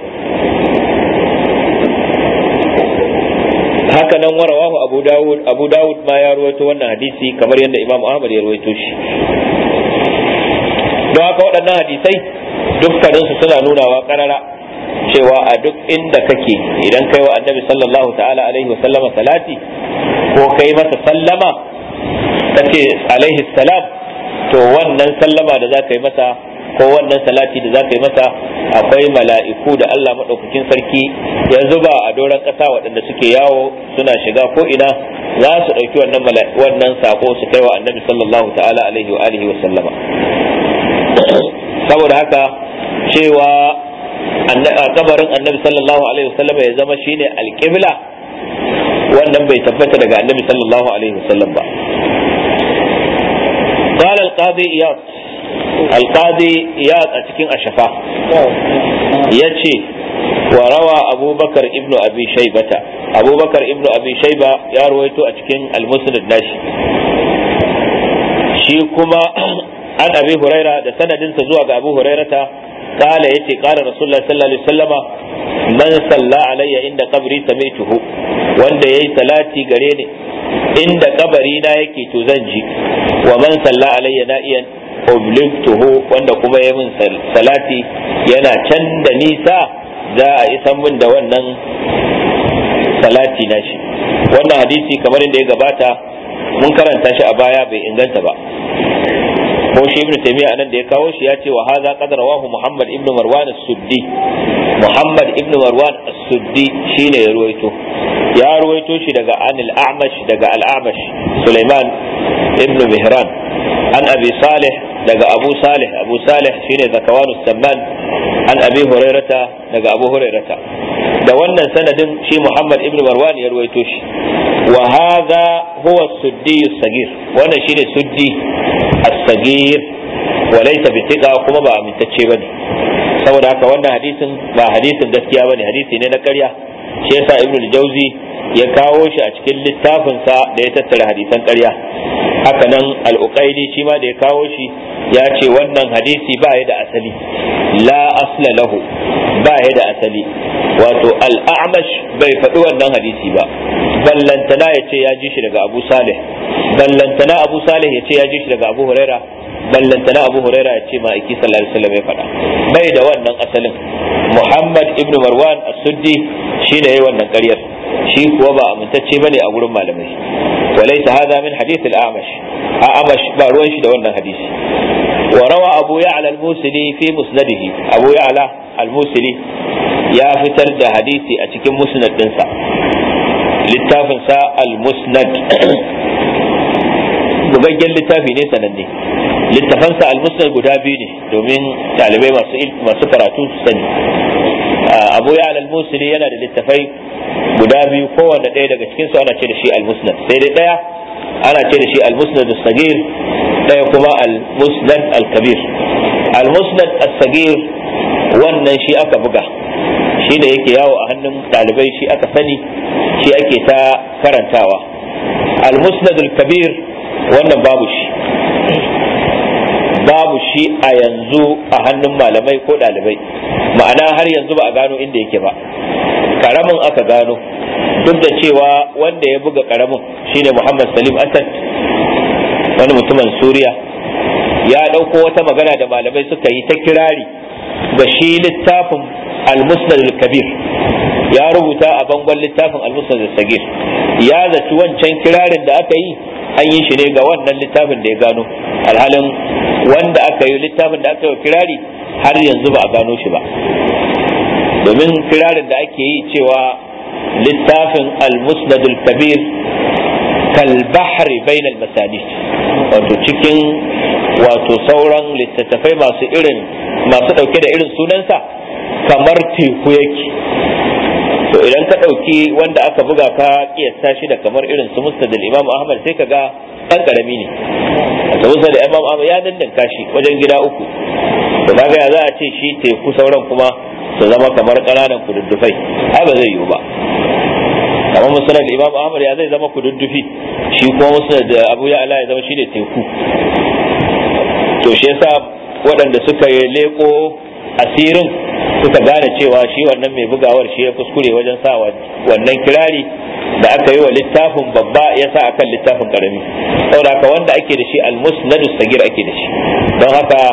Speaker 2: haka nan warawahu abu dawud abu dawud ma ya ruwaito wannan hadisi kamar yadda imam ahmad ya ruwaito shi don haka waɗannan hadisai dukkaninsu suna nunawa karara cewa a duk inda kake idan kai wa annabi sallallahu ta'ala alaihi wa sallama salati ko kai masa sallama kace alaihi salam to wannan sallama da za ka yi masa ko wannan salati da za ka yi masa akwai mala'iku da Allah maɗaukakin sarki ya zuba a doron ƙasa waɗanda suke yawo suna shiga ko ina za su ɗauki wannan wannan sako su kai wa annabi sallallahu ta'ala alaihi wa alihi wa sallama saboda haka cewa kabarin annabi sallallahu alaihi wa sallama ya zama shine alƙibla wannan bai tabbata daga annabi sallallahu alaihi wa sallam ba قال القاضي إياس القاضي إياس أتكين أشفا يتشي وروى أبو بكر ابن أبي شيبة أبو بكر ابن أبي شيبة يرويت أتكين المسند ناشي shi kuma an abi huraira da sanadinsa zuwa ga abu hurairata kala yace kala rasulullah sallallahu alaihi wasallama man salla alayya inda qabri sami'tuhu wanda yayi salati gare ni inda kabari na yake to zan ji wa man salla alayya na'iyan obligtuhu wanda kuma ya min salati yana can da nisa za a isan min da wannan salati na shi wannan hadisi kamar inda ya gabata mun karanta shi a baya bai inganta ba ko shi ibnu taymiya anan da ya kawo shi ya ce wa hadha qad rawahu muhammad ibn marwan as-suddi muhammad ibn marwan as-suddi shine ya ruwaito ya ruwaito shi daga anil a'mash daga al-a'mash sulaiman ibn mihran an abi salih daga abu salih abu salih shine zakawanu samman an abi hurairata daga abu hurairata da wannan sanadin shi muhammad ibn marwan ya ruwaito shi wa hadha huwa as-suddi as-sagir wannan shine suddi as-sagir wa laysa bitiqa kuma ba amintacce bane saboda haka wannan hadisin ba hadisin gaskiya bane hadisi ne na ƙarya shi yasa ibnu al-jawzi ya kawo shi a cikin littafinsa da ya tattara hadisan ƙarya haka nan al-uqaili shi ma da ya kawo shi ya ce wannan hadisi ba ya da asali la asla lahu ba ya da asali wato al-a'mash bai faɗi wannan hadisi ba ballantana ya ce ya ji shi daga abu salih ballantana abu salih ya ce ya ji shi daga abu huraira ballantana abu huraira ya ce ma aiki sallallahu alaihi wasallam ya faɗa bai da wannan asalin muhammad ibnu marwan as-suddi shine yayi wannan ƙaryar shi kuwa ba amintacce bane a gurin malamai walaysa hadha min hadith al-amash amash ba ruwan shi da wannan hadisi wa rawa abu ya'la al-musili fi musnadihi abu ya'la al-musili ya fitar da hadisi a cikin musnad dinsa littafin sa al-musnad bugaggen littafi ne sananne littafansa al-musnad guda biyu ne domin talibai masu masu karatu su sani abu ya al-musli yana da littafai guda biyu kowanne ɗaya daga cikin su ana ce da shi al-musnad sai dai ɗaya ana ce da shi al-musnad as-sagir ɗaya kuma al-musnad al-kabir al-musnad as-sagir wannan shi aka buga shi da yake yawo a hannun ɗalibai shi aka sani shi ake ta karantawa al-musnad al-kabir wannan babu shi babu shi a yanzu a hannun malamai ko ɗalibai ma'ana har yanzu ba a gano inda yake ba karamin aka gano duk da cewa wanda ya buga karamin shine muhammad salim asad wani mutumin suriya ya ɗauko wata magana da malamai suka yi ta kirari ga shi littafin al-musnad al-kabir ya rubuta a bangon littafin al-musnad al-sagir ya zaci wancan kirarin da aka yi an yi shi ne ga wannan littafin da ya gano alhalin wanda aka yi littafin da aka yi kirari har yanzu ba a gano shi ba domin kirarin da ake yi cewa littafin al-musnad al-kabir kal bahri bain al-masanid wato cikin wato sauran littattafai masu irin masu dauke da irin sunansa kamar teku yake to idan ka ɗauki wanda aka buga ka kiyasta shi da kamar irin su mustadil imam ahmad sai ka ga ɗan ƙarami ne to musa da imam ahmad ya dandanka shi wajen gida uku to kaga ya za a ce shi teku sauran kuma su zama kamar ƙananan kududdufai ai ba zai yiwu ba amma musulun imam ahmad ya zai zama kududdufi shi kuma musulun da abu ya ala ya zama shi ne teku to shi yasa waɗanda suka yi leko asirin suka gane cewa shi wannan mai bugawar shi ya kuskure wajen sa wannan kirari da aka yi wa littafin babba ya sa akan littafin karami saboda haka wanda ake da shi almusnadu sagir ake da shi don haka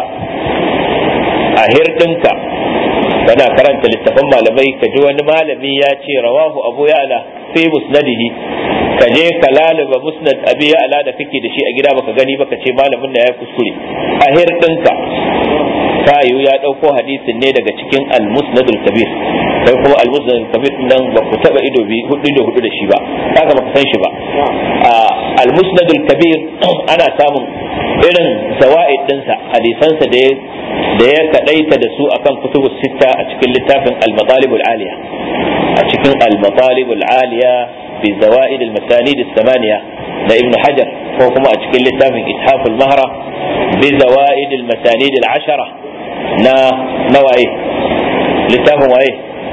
Speaker 2: a hirdinka kana karanta littafan malamai ka ji wani malami ya ce rawahu abu ya'la fi musnadihi ka je ka lalaba musnad abi ya'la da kake da shi a gida baka gani baka ce malamin da ya kuskure a hirdinka tayu ya ɗauko hadisin ne daga cikin al-musnadul kabir kai kuma al-musnadul kabir nan ba ku taba ido bi hudu da hudu da shi ba kaga ba ka san shi ba al-musnadul kabir ana samun irin zawaid dinsa hadisansa da ya da ya kadaita da su akan kutubus sitta a cikin littafin al-matalibul aliya a cikin al-matalibul aliya bi zawaid al-masanid al-thamaniya na ibn hajar ko kuma a cikin littafin ithaful mahra bi zawaid al-masanid al-ashara na nawaye littafin waye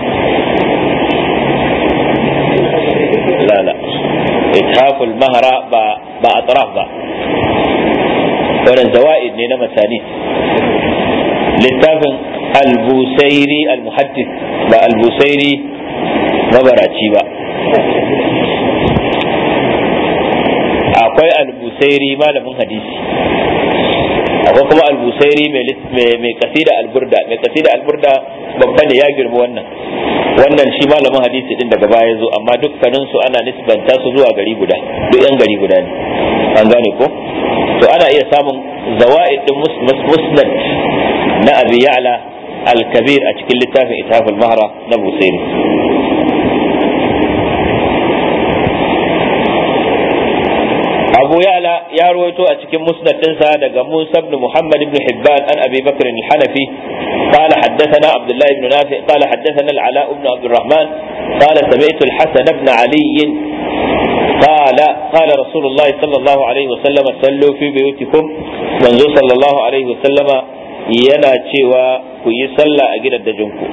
Speaker 2: la la ithaful mahra ba ba atraf ba wannan zawaid ne na masani littafin al-busairi al-muhaddith ba al-busairi mabaraci ba akwai al-busairi malamin hadisi akwai kuma al-busairi mai kasida al-burda mai kasida al-burda babba ne ya girma wannan wannan shi malamin hadisi din daga baya zo amma dukkanin su ana nisbanta su zuwa gari guda duk yan gari guda ne an gane ko to ana iya samun zawaid din musnad na abi ya'la al-kabir a cikin littafin ithaf al-mahra na busairi abu ya'la ya rawaito a cikin musnad dinsa daga musa ibn muhammad ibn hibban an abi bakr al-hanafi قال حدثنا عبد الله بن نافع قال حدثنا العلاء بن عبد الرحمن قال سمعت الحسن بن علي قال قال رسول الله صلى الله عليه وسلم صلوا في بيوتكم منذ صلى الله عليه وسلم yana cewa ku yi sallah a gidan dajinku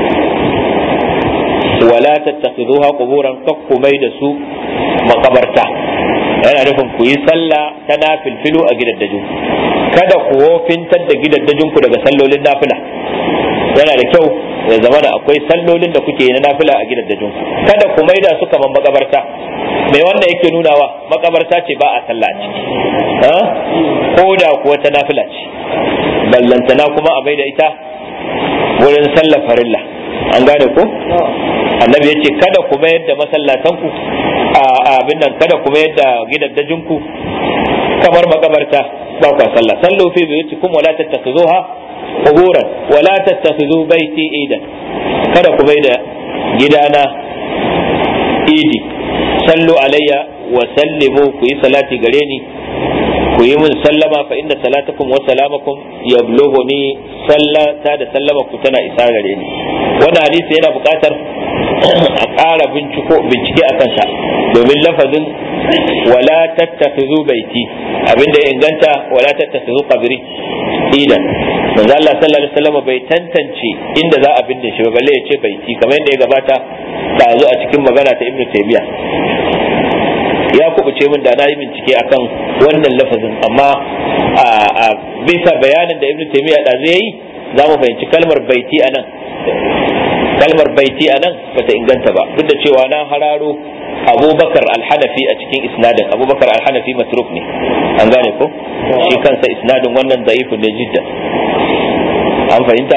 Speaker 2: wala tattakhiduha quburan kakku mai da su makabarta yana nufin ku yi sallah ta nafilfilu a gidan dajinku kada ku wofintar da gidan dajinku daga sallolin nafila yana da kyau ya zama da akwai sallolin da kuke yi na nafila a gidan dajinku kada ku mai da su kamar makabarta mai wanda yake nunawa makabarta ce ba a sallah a ciki ko da kuwa ta nafila ce ballantana kuma a mai da ita wurin sallar farilla an gane ko annabi ya ce kada ku mayar da masallatanku a abin nan kada ku mayar da gidaddajinku kamar makabarta ba ku sallah sallu fi buyutikum wala tattakhuzuha quburan wala tattakhudhu baiti idan kada ku bai da gidana idi sallu alayya wa sallimu ku yi salati gare ni ku yi min sallama fa inna salatakum wa salamakum yablughuni sallata da sallama ku tana isa gare ni wannan hadisi yana buƙatar a ƙara binciko bincike a kansa domin lafazin wala tattakhidhu baiti abinda ya inganta wala tattakhidhu qabri idan manzo Allah sallallahu alaihi wasallam bai tantance inda za a binne shi ba balle ya ce baiti kamar yadda ya gabata ta zo a cikin magana ta Ibn Taymiyyah ya kubuce min da na yi bincike akan wannan lafazin amma a bisa bayanin da ibnu taymiya da zai yi za mu fahimci kalmar baiti a nan kalmar baiti a nan bata inganta ba duk da cewa na hararo abubakar alhanafi a cikin isnadin abubakar alhanafi matruk ne an gane ko shi kansa isnadin wannan da'ifun ne jiddan an fahimta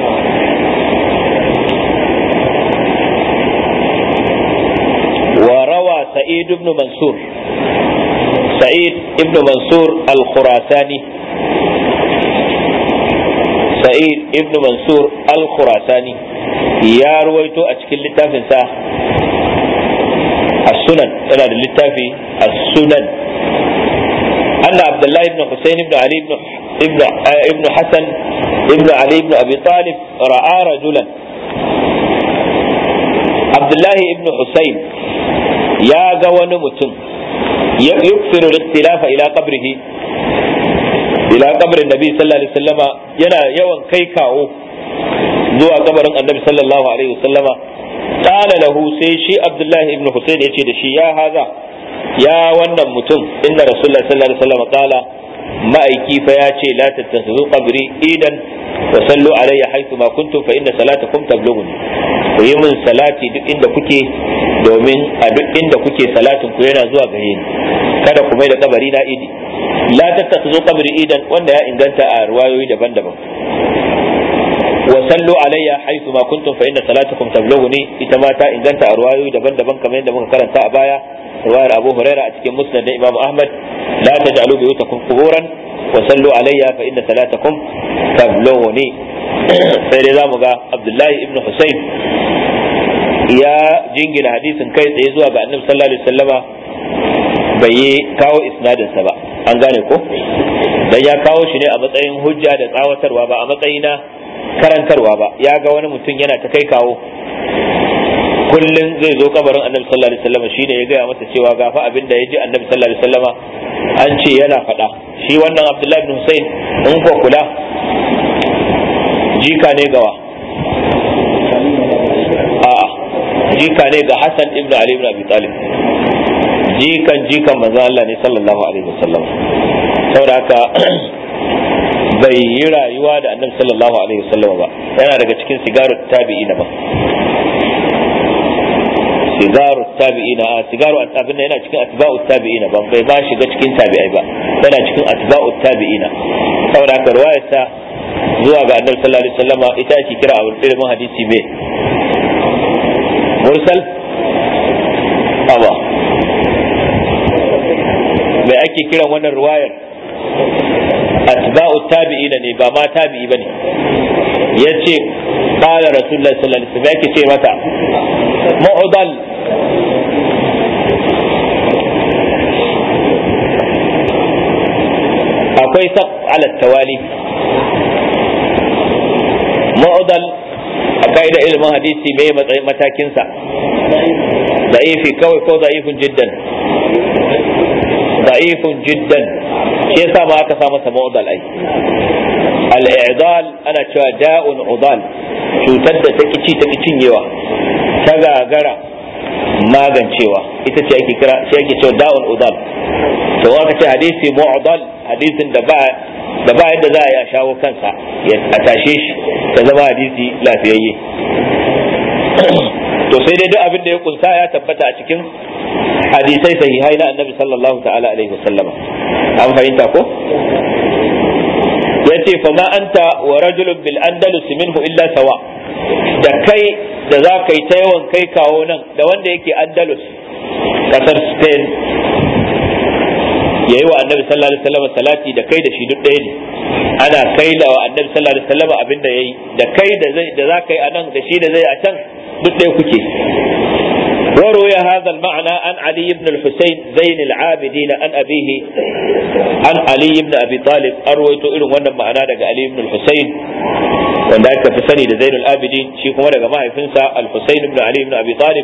Speaker 2: وروى سعيد بن منصور سعيد بن منصور الخراساني سعيد بن منصور الخراساني يا رويتو أشكل لتافن سا السنن أنا للتافي السنن أن عبد الله بن حسين بن علي بن ابن ابن حسن ابن علي بن أبي طالب رأى رجلا عبد الله بن حسين ya ga wani mutum yuksiru ikhtilafa ila qabrihi ila qabrin nabi sallallahu alaihi wasallama yana yawan kai kawo zuwa kabarin annabi sallallahu alaihi wasallama qala lahu sai shi abdullahi ibn husayn yace da shi ya haza ya wannan mutum inna rasulullahi sallallahu alaihi wasallama qala ma'aiki fa ya ce la tattakhidhu qabri idan wa sallu alayya haythu ma kuntum fa inna salatakum tablughuni ku yi min salati duk inda kuke domin a duk inda kuke salatin ku yana zuwa gare ni kada ku mai da kabari na idi la tattakhidhu qabri idan wanda ya inganta a riwayoyi daban-daban wa sallu alayya haythu ma kuntum fa inna salatakum tablughuni ita ma ta inganta a riwayoyi daban-daban kamar yadda muka karanta a baya riwayar Abu Huraira a cikin Musnad da Imam Ahmad la taj'alu buyutakum quburan wa sallu alayya fa inna salatakum tablughuni sai dai zamu ga Abdullahi ibn Husayn ya jingina hadisin kai tsaye zuwa ga Annabi sallallahu alaihi wasallama bai yi kawo isnadinsa ba an gane ko dan ya kawo shi ne a matsayin hujja da tsawatarwa ba a matsayi na karantarwa ba ya ga wani mutum yana ta kai kawo kullum zai zo kabarin annabi sallallahu alaihi wasallam shine ya gaya masa cewa gafa abin da ya ji annabi sallallahu alaihi wasallam an ce yana faɗa shi wannan abdullahi ibn husayn in ko kula jika ne gawa a'a jika ne ga hasan ibn ali ibn abi talib jikan jikan manzon Allah ne sallallahu alaihi wasallam saboda haka bai yi rayuwa da annabi sallallahu alaihi wasallam ba yana daga cikin sigaru tabi'i na ba sigaru tabi'ina a sigaru abin da yana cikin atba'u tabi'ina ban bai ba shiga cikin tabi'ai ba yana cikin atba'u tabi'ina saboda haka ruwayar sa zuwa ga annabi sallallahu alaihi wasallama ita ake kira a ilimin hadisi me mursal aba mai ake kiran wannan ruwayar atba'u tabi'ina ne ba ma tabi'i bane yace qala rasulullahi sallallahu alaihi wasallam yake ce mata mu'dal akwai saq ala tawali mu'dal a ka'ida ilimin hadisi mai matsayin matakinsa da'ifi kawai ko da'ifun jiddan da'ifun jiddan shi yasa ma aka sa masa mu'dal ai al-i'dal ana cewa da'un udal cutar da ta kici ta cinyewa ta gagara magancewa ita ce ake kira shi ake cewa da'un udal to aka ce hadisi mu'dal hadisin da ba da ba yadda za a yi a shawo kansa a tashe shi ta zama hadisi lafiyayye to sai dai duk abin da ya kunsa ya tabbata a cikin hadisai sahihai na annabi sallallahu ta'ala alaihi wasallama an fahimta ko yace fa ma anta wa rajulun bil andalus minhu illa sawa da kai da za ka yi ta yawan kai kawo nan da wanda yake andalus kasar spain yayi wa annabi sallallahu alaihi wasallam salati da kai da shi duk ɗaya ne ana kai da annabi sallallahu alaihi wasallam abin da yayi da kai da zai da za ka yi anan da shi da zai a can duk ɗaya kuke وروي هذا المعنى عن علي بن الحسين زين العابدين عن أبيه عن علي بن أبي طالب أرويت إلو وانا معنى دقى علي بن الحسين وانا في سني زين العابدين شيخ وانا ما يفنسى الحسين بن علي بن أبي طالب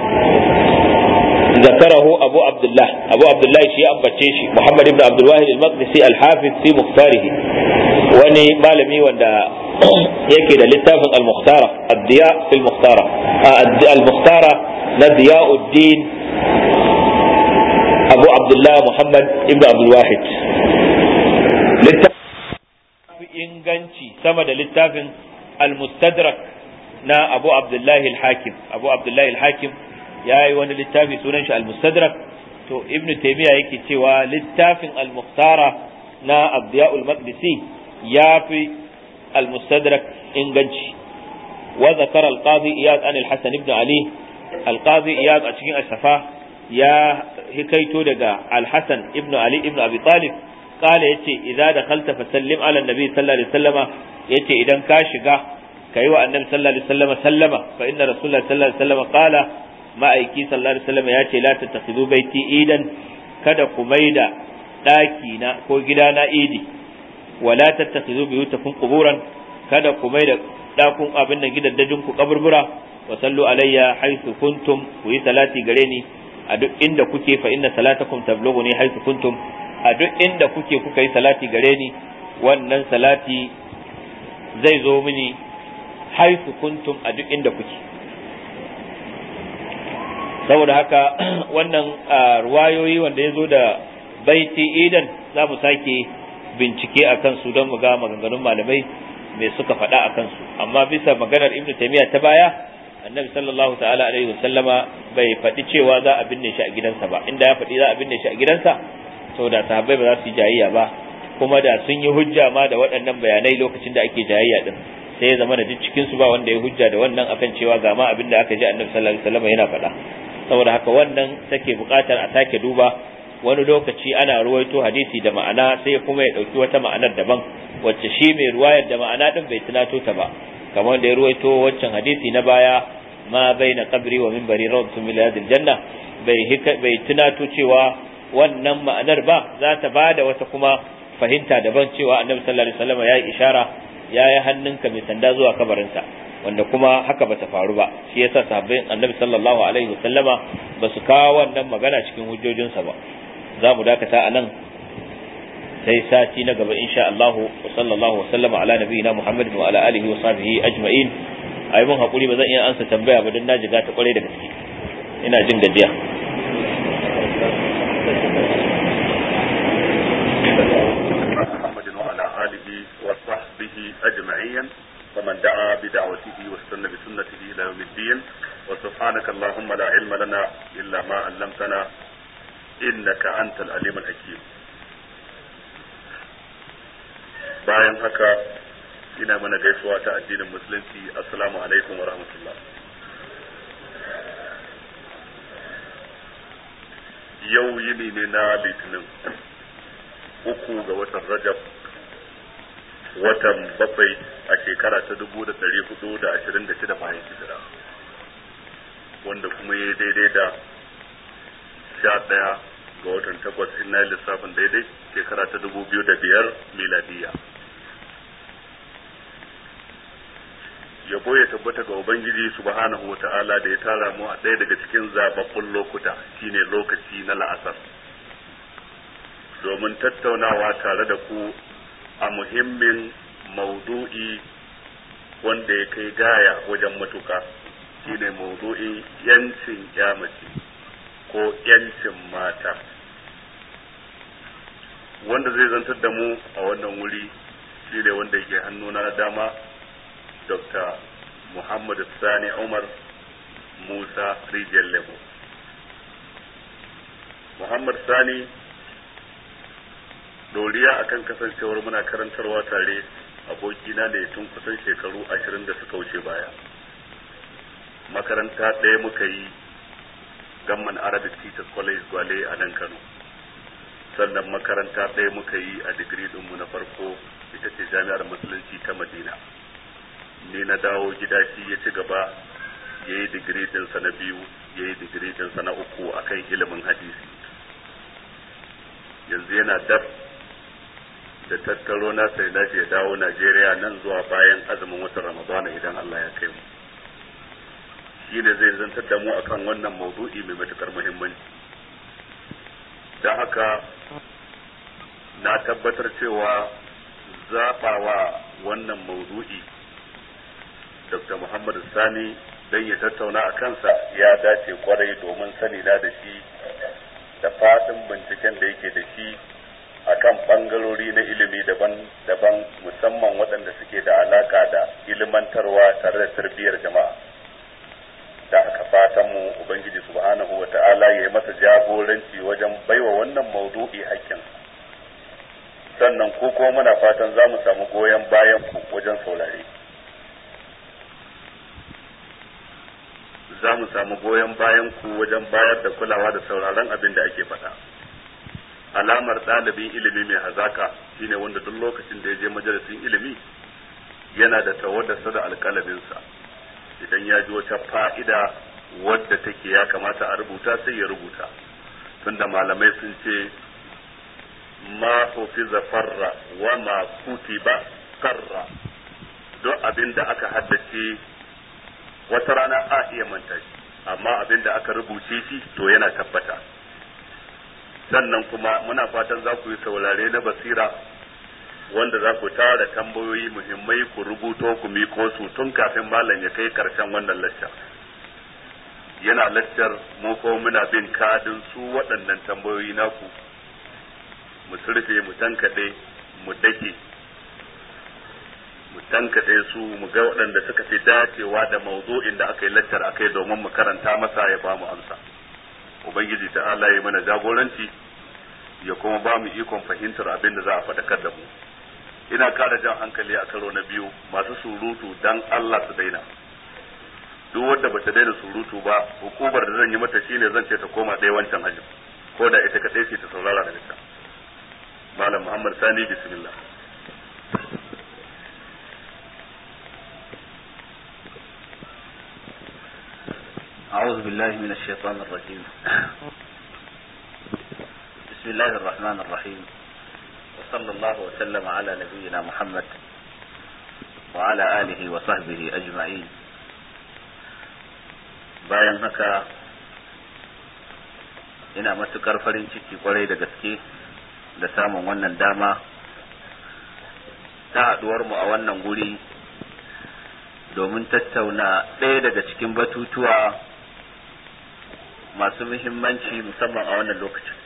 Speaker 2: ذكره أبو عبد الله أبو عبد الله شيء أبتشيش محمد بن عبد الواحد المقدسي الحافظ في مختاره وني مالمي وانا yake da littafin al-mukhtara ad-diya fil mukhtara al-mukhtara na diyauddin abu abdullah muhammad ibn abdul wahid littafin inganci sama da littafin al-mustadrak na abu abdullah al-hakim abu abdullah al-hakim ya yi wani littafi sunan shi al-mustadrak to ibn taymiya yake cewa littafin al-mukhtara na abdiya'ul maqdisi ya fi المستدرك إنجنشي وذكر القاضي إياد عن الحسن بن علي القاضي إياد أشكين الشفاه يا هكيتو دقا الحسن ابن علي ابن أبي طالب قال يتي إذا دخلت فسلم على النبي صلى الله عليه وسلم يتي إذا كاشقا كيوا النبي صلى الله عليه وسلم سلم فإن رسول الله صلى الله عليه وسلم قال ما أيكي صلى الله عليه وسلم ياتي لا تتخذوا بيتي إيدا kada ku maida ɗaki na ko gida na idi wala tattakhidhu buyutakum quburan kada ku mai da dakun abin da gidaddajin ku kaburbura wa sallu alayya haythu kuntum ku yi salati gare ni a duk inda kuke fa inna salatakum tablughuni haythu kuntum a duk inda kuke kuka yi salati gare ni wannan salati zai zo mini haythu kuntum a duk inda kuke saboda haka wannan ruwayoyi wanda ya zo da baiti idan za mu sake bincike a kansu don mu ga maganganun malamai mai suka faɗa a kansu amma bisa maganar ibnu taymiya ta baya annabi sallallahu ta'ala alaihi wasallama bai faɗi cewa za a binne shi a gidansa ba inda ya faɗi za a binne shi a gidansa saboda sahabbai ba za su yi jayayya ba kuma da sun yi hujja ma da waɗannan bayanai lokacin da ake jayayya din sai ya zama da duk cikin su ba wanda ya hujja da wannan akan cewa ga ma abin da aka ji annabi sallallahu alaihi wasallama yana faɗa saboda haka wannan take buƙatar a sake duba wani lokaci ana ruwaito hadisi da ma'ana sai kuma ya ɗauki wata ma'anar daban wacce shi mai ruwayar da ma'ana ɗin bai tunato ta ba kamar da ya ruwaito waccan hadisi na baya ma bai na kabri wa minbari rawatun miladil janna bai bai tunato cewa wannan ma'anar ba za ta ba da wata kuma fahimta daban cewa annabi sallallahu alaihi wasallam ya yi ishara ya yi hannunka mai sanda zuwa kabarinsa wanda kuma haka bata faru ba shi yasa sabbin annabi sallallahu alaihi wasallama ba su kawo wannan magana cikin hujjojinsa ba za mu dakata a nan sai sati na gaba insha Allah wa sallallahu wa sallama ala nabiyina Muhammad wa ala alihi wa sahbihi ajma'in ayi mun hakuri ba zan iya ansa tambaya ba dan na jiga ta kware da gaske ina jin gajiya
Speaker 3: محمد وعلى آله وصحبه أجمعين ومن دعا بدعوته واستنى بسنته إلى يوم الدين وسبحانك اللهم لا علم لنا إلا ما علمتنا إنك أنت العليم الحكيم bayan haka ina mana gaisuwa ta addinin musulunci assalamu alaikum wa rahmatullah yau yini ne na litinin uku ga watan rajab watan bakwai a shekara ta dubu da ɗari hudu da ashirin da shida bayan hijira wanda kuma ya daidai da sha ɗaya ga watan takwas ina lissafin daidai shekara ta dubu biyu da biyar miladiya yabo ya tabbata ga ubangiji subhanahu wa ta'ala da ya tara mu a ɗaya daga cikin zababbun lokuta shine lokaci na la'asar domin tattaunawa tare da ku a muhimmin maudu'i wanda ya kai gaya wajen matuka shine maudu'in yancin yamaci ko yancin mata wanda zai zantar da mu a wannan wuri shine wanda yake hannuna na dama dr muhammad sani umar musa rijiyar lemo muhammad sani doriya akan kasancewar muna karantarwa tare abokina ne tun kusan shekaru ashirin da suka wuce baya makaranta ɗaya muka yi gamman arabic teachers college gwale a nan kano sannan makaranta ɗaya muka yi a digiri ɗinmu na farko ita ce jami'ar musulunci ta madina ni na dawo gida shi ya ci gaba ya yi digiri ɗinsa na biyu ya yi digiri ɗinsa na uku akan ilimin hadisi yanzu yana dab da tattaro na sai na ya dawo Najeriya nan zuwa bayan azumin watan Ramadana idan Allah ya kai mu shi ne zai zantar da mu akan wannan maudu'i mai matukar muhimmanci don haka na tabbatar cewa zaɓawa wannan maudu'i Dr. Muhammad Sani don ya tattauna a kansa ya dace kwarai domin sani na da shi da faɗin binciken da yake da shi akan bangarori na ilimi daban-daban musamman waɗanda suke da alaka da ilimantarwa tare da tarbiyyar jama'a da aka fatan mu ubangiji subhanahu wa ta'ala ya yi masa jagoranci wajen baiwa wannan maudu'i hakkin sannan ko kuma muna fatan za mu samu goyon bayan ku wajen saurare za mu samu goyon bayan ku wajen bayar da kulawa da sauraron abin da ake faɗa. alamar ɗalibin ilimi mai hazaka shine wanda duk lokacin da ya je majalisin ilimi yana da tawaddarsa da alƙalaminsa idan ya ji wata fa'ida wadda take ya kamata a rubuta sai ya rubuta tunda malamai sun ce ma hufiza farra wa ma kutiba karra duk abin da aka haddace wata rana a iya manta shi amma abin da aka rubuce shi to yana tabbata sannan kuma muna fatan za ku yi saurare na basira wanda za ku tara tambayoyi muhimmai ku rubuto ku miko su tun kafin malam ya kai karshen wannan lacca yana laccar mu ko muna bin kadin su waɗannan tambayoyi naku mu surfe mu tankaɗe mu dake mu tankaɗe su mu ga waɗanda suka fi dacewa da mawdu'in da aka yi laccar akai domin mu karanta masa ya ba mu amsa ubangiji ta Allah ya mana jagoranci ya kuma ba mu ikon fahimtar abin da za a faɗakar da mu ina kara jan hankali a karo na biyu masu surutu dan Allah su daina duk wanda bata daina surutu ba hukumar da zan yi mata shine zan ce ta koma ɗaya wancan hajji ko da ita kaɗai ce ta saurara daga can malam muhammad sani bismillah
Speaker 4: أعوذ بالله من الشيطان الرجيم بسم الله الرحمن الرحيم وصلى الله وسلم على نبينا محمد وعلى آله وصحبه أجمعين bayan haka ina matukar farin ciki kwarai da gaske da samun wannan dama ta haɗuwar mu a wannan guri domin tattauna ɗaya daga cikin batutuwa masu muhimmanci musamman a wannan lokacin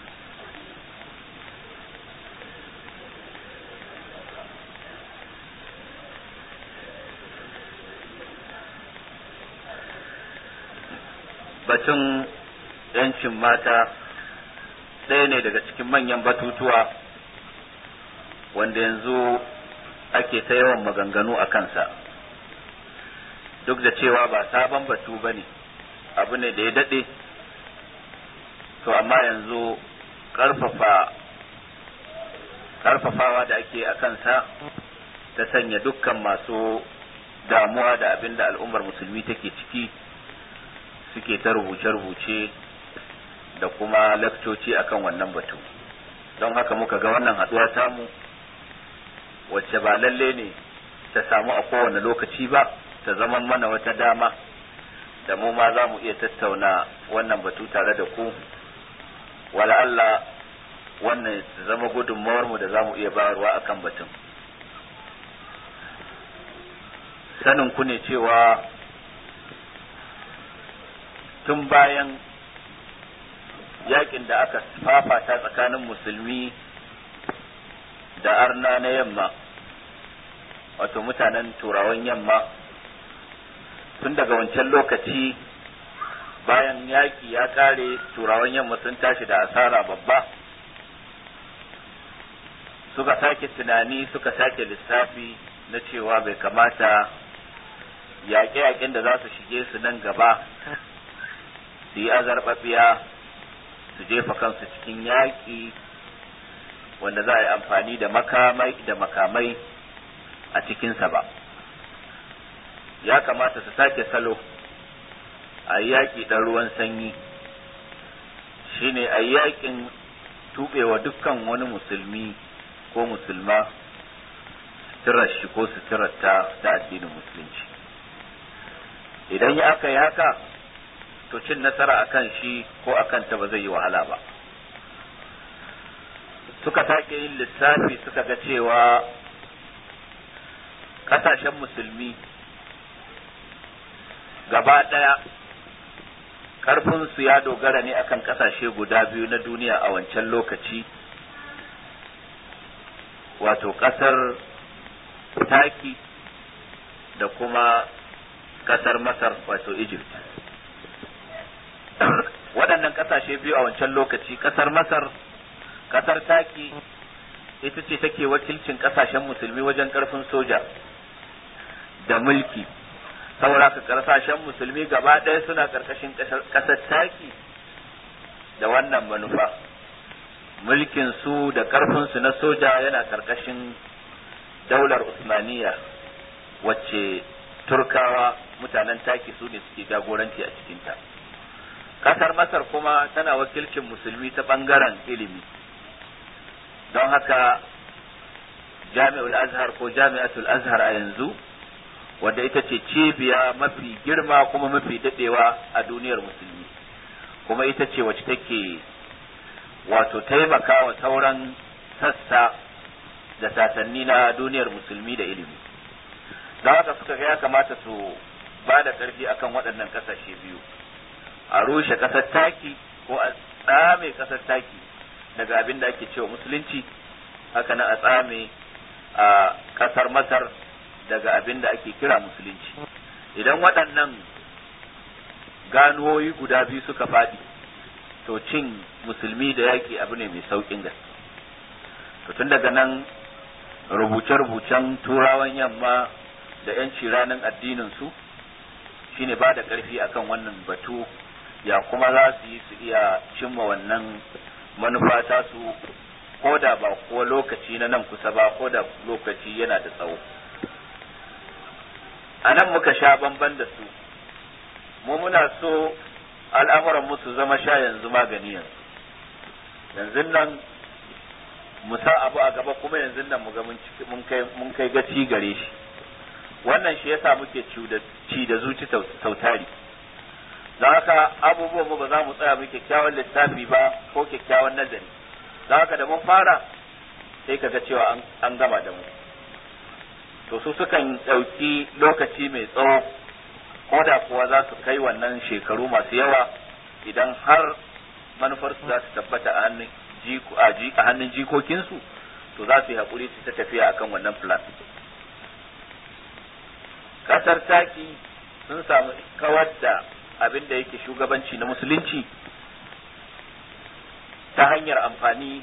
Speaker 4: batun yancin mata ɗaya ne daga cikin manyan batutuwa wanda yanzu ake ta yawan maganganu a kansa duk da cewa ba sabon batu ba ne abu ne da ya daɗe to amma yanzu ƙarfafa ƙarfafawa da ake a kansa ta sanya dukkan masu damuwa da abin da al'ummar musulmi take ciki suke ta rubuce-rubuce da kuma lakcoci akan wannan batu don haka muka ga wannan haɗuwa tamu wacce ba lalle ne ta samu a kowane lokaci ba ta zama mana wata dama da mu ma za mu iya tattauna wannan batu tare da ku wala Allah wannan ta zama gudunmawar mu da za mu iya bayarwa akan batun sanin ku ne cewa tun bayan yakin da aka fafata tsakanin musulmi da arna na yamma wato mutanen turawan yamma tun daga wancan lokaci bayan yaki ya kare turawan yamma sun tashi da asara babba suka sake tunani suka sake lissafi na cewa bai kamata yaƙe-yaƙen da za su shige su nan gaba su yi azarbaɓiya su jefa kansu cikin yaƙi wanda za a yi amfani da makamai da makamai a cikinsa ba ya kamata su sake salo a yi yaƙi ɗan ruwan sanyi shine a yi yaƙin tuɓewa dukkan wani musulmi ko musulma suturar shi ko suturar ta ta addinin musulunci idan ya aka yi haka to cin nasara akan shi ko akan ta ba zai yi wahala ba suka sake yin lissafi suka ga cewa kasashen musulmi gaba ɗaya ƙarfinsu ya dogara ne akan kasashe guda biyu na duniya a wancan lokaci wato ƙasar taki da kuma ƙasar masar wato egypt waɗannan ƙasashe biyu a wancan lokaci ƙasar masar ƙasar taki ita ce take wakilcin ƙasashen musulmi wajen ƙarfin soja da mulki saboda ka ƙasashen musulmi gaba ɗaya suna ƙarƙashin ƙasar taki da wannan manufa mulkin su da ƙarfin su na soja yana ƙarƙashin daular usmaniya wacce turkawa mutanen taki su ne suke jagoranci a cikinta ƙasar masar kuma tana wakilcin musulmi ta ɓangaren ilimi don haka jami'ul azhar ko jami'atul azhar a yanzu wadda ita ce cibiya mafi girma kuma mafi daɗewa a duniyar musulmi kuma ita ce wacce take wato taimaka wa sauran sassa da sasanni na duniyar musulmi da ilimi don haka suka ga ya kamata su ba da ƙarfi akan waɗannan ƙasashe biyu a rushe ƙasar taki ko a tsame ƙasar taki daga abin da ake cewa musulunci haka nan a tsame a ƙasar masar daga abin da ake kira musulunci idan waɗannan ganuwoyi guda biyu suka faɗi to cin musulmi da yaƙi abu ne mai sauƙin gaske to tun daga nan rubuce-rubucen turawan yamma da 'yanci ranar addinin su shine ba da ƙarfi akan wannan batu ya kuma za su yi su iya cimma wannan manufa ta su ko da ba ko lokaci na nan kusa ba ko da lokaci yana da tsawo a nan muka sha bamban da su mu muna so al'amuran musu zama sha yanzu magani yanzu yanzu nan mu sa abu a gaba kuma yanzu nan mu ga mun kai gaci gare shi wannan shi yasa muke ci da zuci sautari don haka abubuwan mu ba za mu tsaya mu kyakkyawan lissafi ba ko kyakkyawan nazari don haka da mun fara sai ka ga cewa an gama da mu to su sukan ɗauki lokaci mai tsawo ko da kuwa za su kai wannan shekaru masu yawa idan har manufarsu za su tabbata a hannun a hannun jikokinsu to za su yi haƙuri su ta tafiya akan wannan plan ƙasar taki sun samu kawar da
Speaker 2: abin da yake shugabanci na musulunci ta hanyar amfani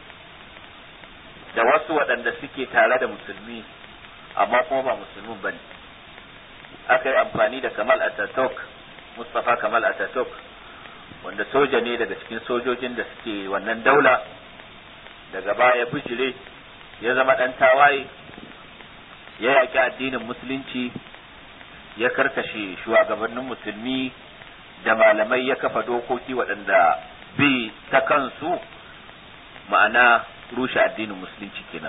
Speaker 2: da wasu waɗanda suke tare da musulmi amma kuma ba musulmin bane aka yi amfani da kamal ataturk mustapha kamal ataturk wanda soja ne daga cikin sojojin da suke wannan daula daga baya bijire ya zama ɗan tawaye ya yaƙi addinin musulunci ya karkashe shugabannin musulmi da malamai ya kafa dokoki waɗanda bi ta kansu ma'ana rushe addinin musulunci kenan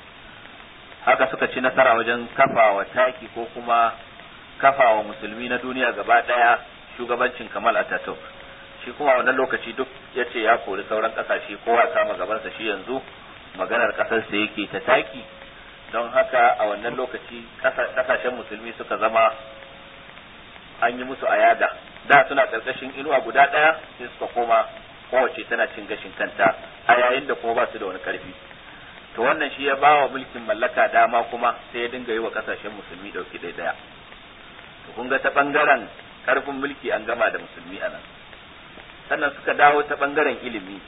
Speaker 2: haka suka ci nasara wajen kafa wa taki ko kuma kafa wa musulmi na duniya gaba ɗaya shugabancin kamal ataturk shi kuma wannan lokaci duk ya ce ya kori sauran ƙasashe kowa kama gabansa shi yanzu maganar ƙasarsa yake ta taki don haka a wannan lokaci ƙasashen musulmi suka zama an yi musu ayada da suna ƙarƙashin inuwa guda ɗaya sai suka koma kowace tana cin gashin kanta a yayin da kuma ba su da wani ƙarfi to wannan shi ya ba wa mulkin mallaka dama kuma sai ya dinga yi wa ƙasashen musulmi ɗauki ɗaya ɗaya to kun ga ta ɓangaren ƙarfin mulki an gama da musulmi a nan sannan suka dawo ta ɓangaren ilimi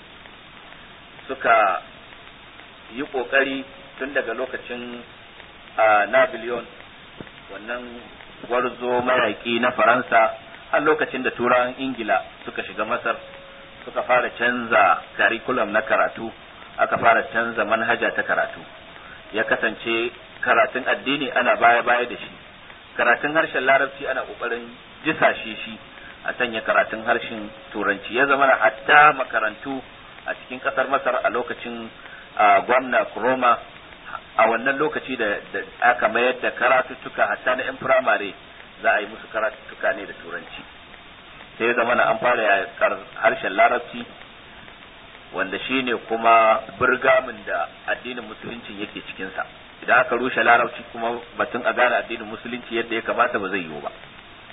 Speaker 2: suka yi ƙoƙari tun daga lokacin Napoleon wannan gwarzo mayaƙi na Faransa har lokacin da turawan Ingila suka shiga Masar suka fara canza curriculum na karatu aka fara canza manhaja ta karatu ya kasance karatun addini ana baya-baya da shi karatun harshen larabci ana ƙoƙarin jisashe shi a sanya karatun harshen turanci ya zama hatta makarantu a cikin ƙasar Masar a lokacin gwamna Kuroma a wannan lokaci da aka mayar da karatuttuka hatta na 'yan firamare za a yi musu karatuttuka ne da turanci sai ya zama an fara yakar harshen larabci wanda shi ne kuma birgamin da addinin musulunci yake cikinsa idan aka rushe larabci kuma batun a gane addinin musulunci yadda ya kamata ba zai yiwu ba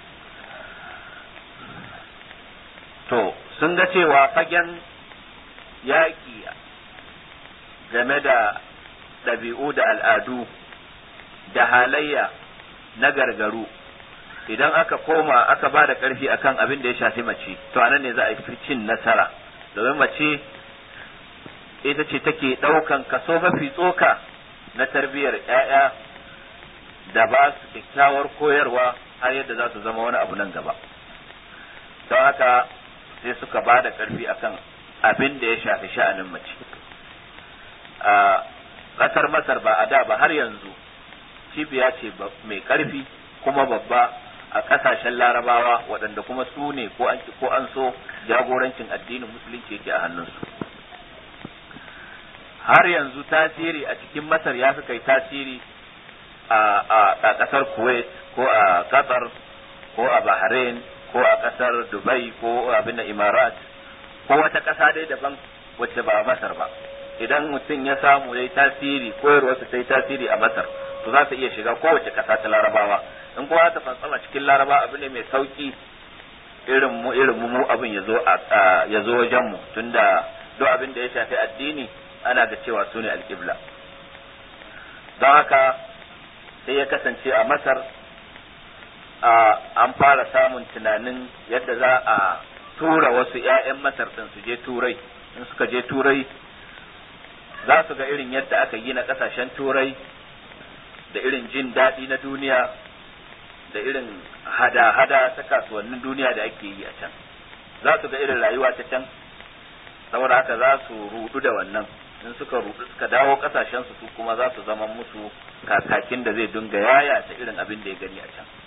Speaker 2: to sun ga cewa fagen yaƙi game da ɗabi'u da al'adu da halayya na gargaru idan aka koma aka ba da ƙarfi akan abin da ya shafi mace to anan ne za a fi cin nasara domin mace ita ce take ɗaukan kaso mafi tsoka na tarbiyyar ‘ya'ya da ba su kyakkyawar koyarwa har yadda za su zama wani abu nan gaba don haka sai suka ba da ƙarfi akan abin da ya shafi sha'anin mace a ƙasar masar ba a da ba har yanzu cibiya ce mai ƙarfi kuma babba a ƙasashen larabawa waɗanda kuma su ne ko an ko an so jagorancin addinin musulunci yake a hannunsu har yanzu tasiri a cikin masar ya fi kai tasiri a ƙasar kuwait ko a qatar ko a bahrain ko a ƙasar dubai ko abin imarat ko wata ƙasa dai daban wacce ba masar ba idan mutum ya samu ya yi tasiri koyarwarsa ta yi tasiri a masar to za ta iya shiga kowace ƙasa ta larabawa in kowa ta fantsama cikin laraba abu ne mai sauki irin mu irin mu abin ya zo ya zo wajen mu tunda duk abin da ya shafi addini ana ga cewa su ne alƙibla don haka sai ya kasance a masar an fara samun tunanin yadda za a tura wasu 'ya'yan masar ɗin su je turai in suka je turai za su ga irin yadda aka gina ƙasashen turai da irin jin daɗi na duniya da irin hada-hada ta kasuwannin duniya da ake yi a can za su ga irin rayuwa ta can saboda haka za su rudu da wannan in suka rudu suka dawo kasashen su kuma za su zama musu kakakin da zai dinga yaya ta irin abin da ya gani a can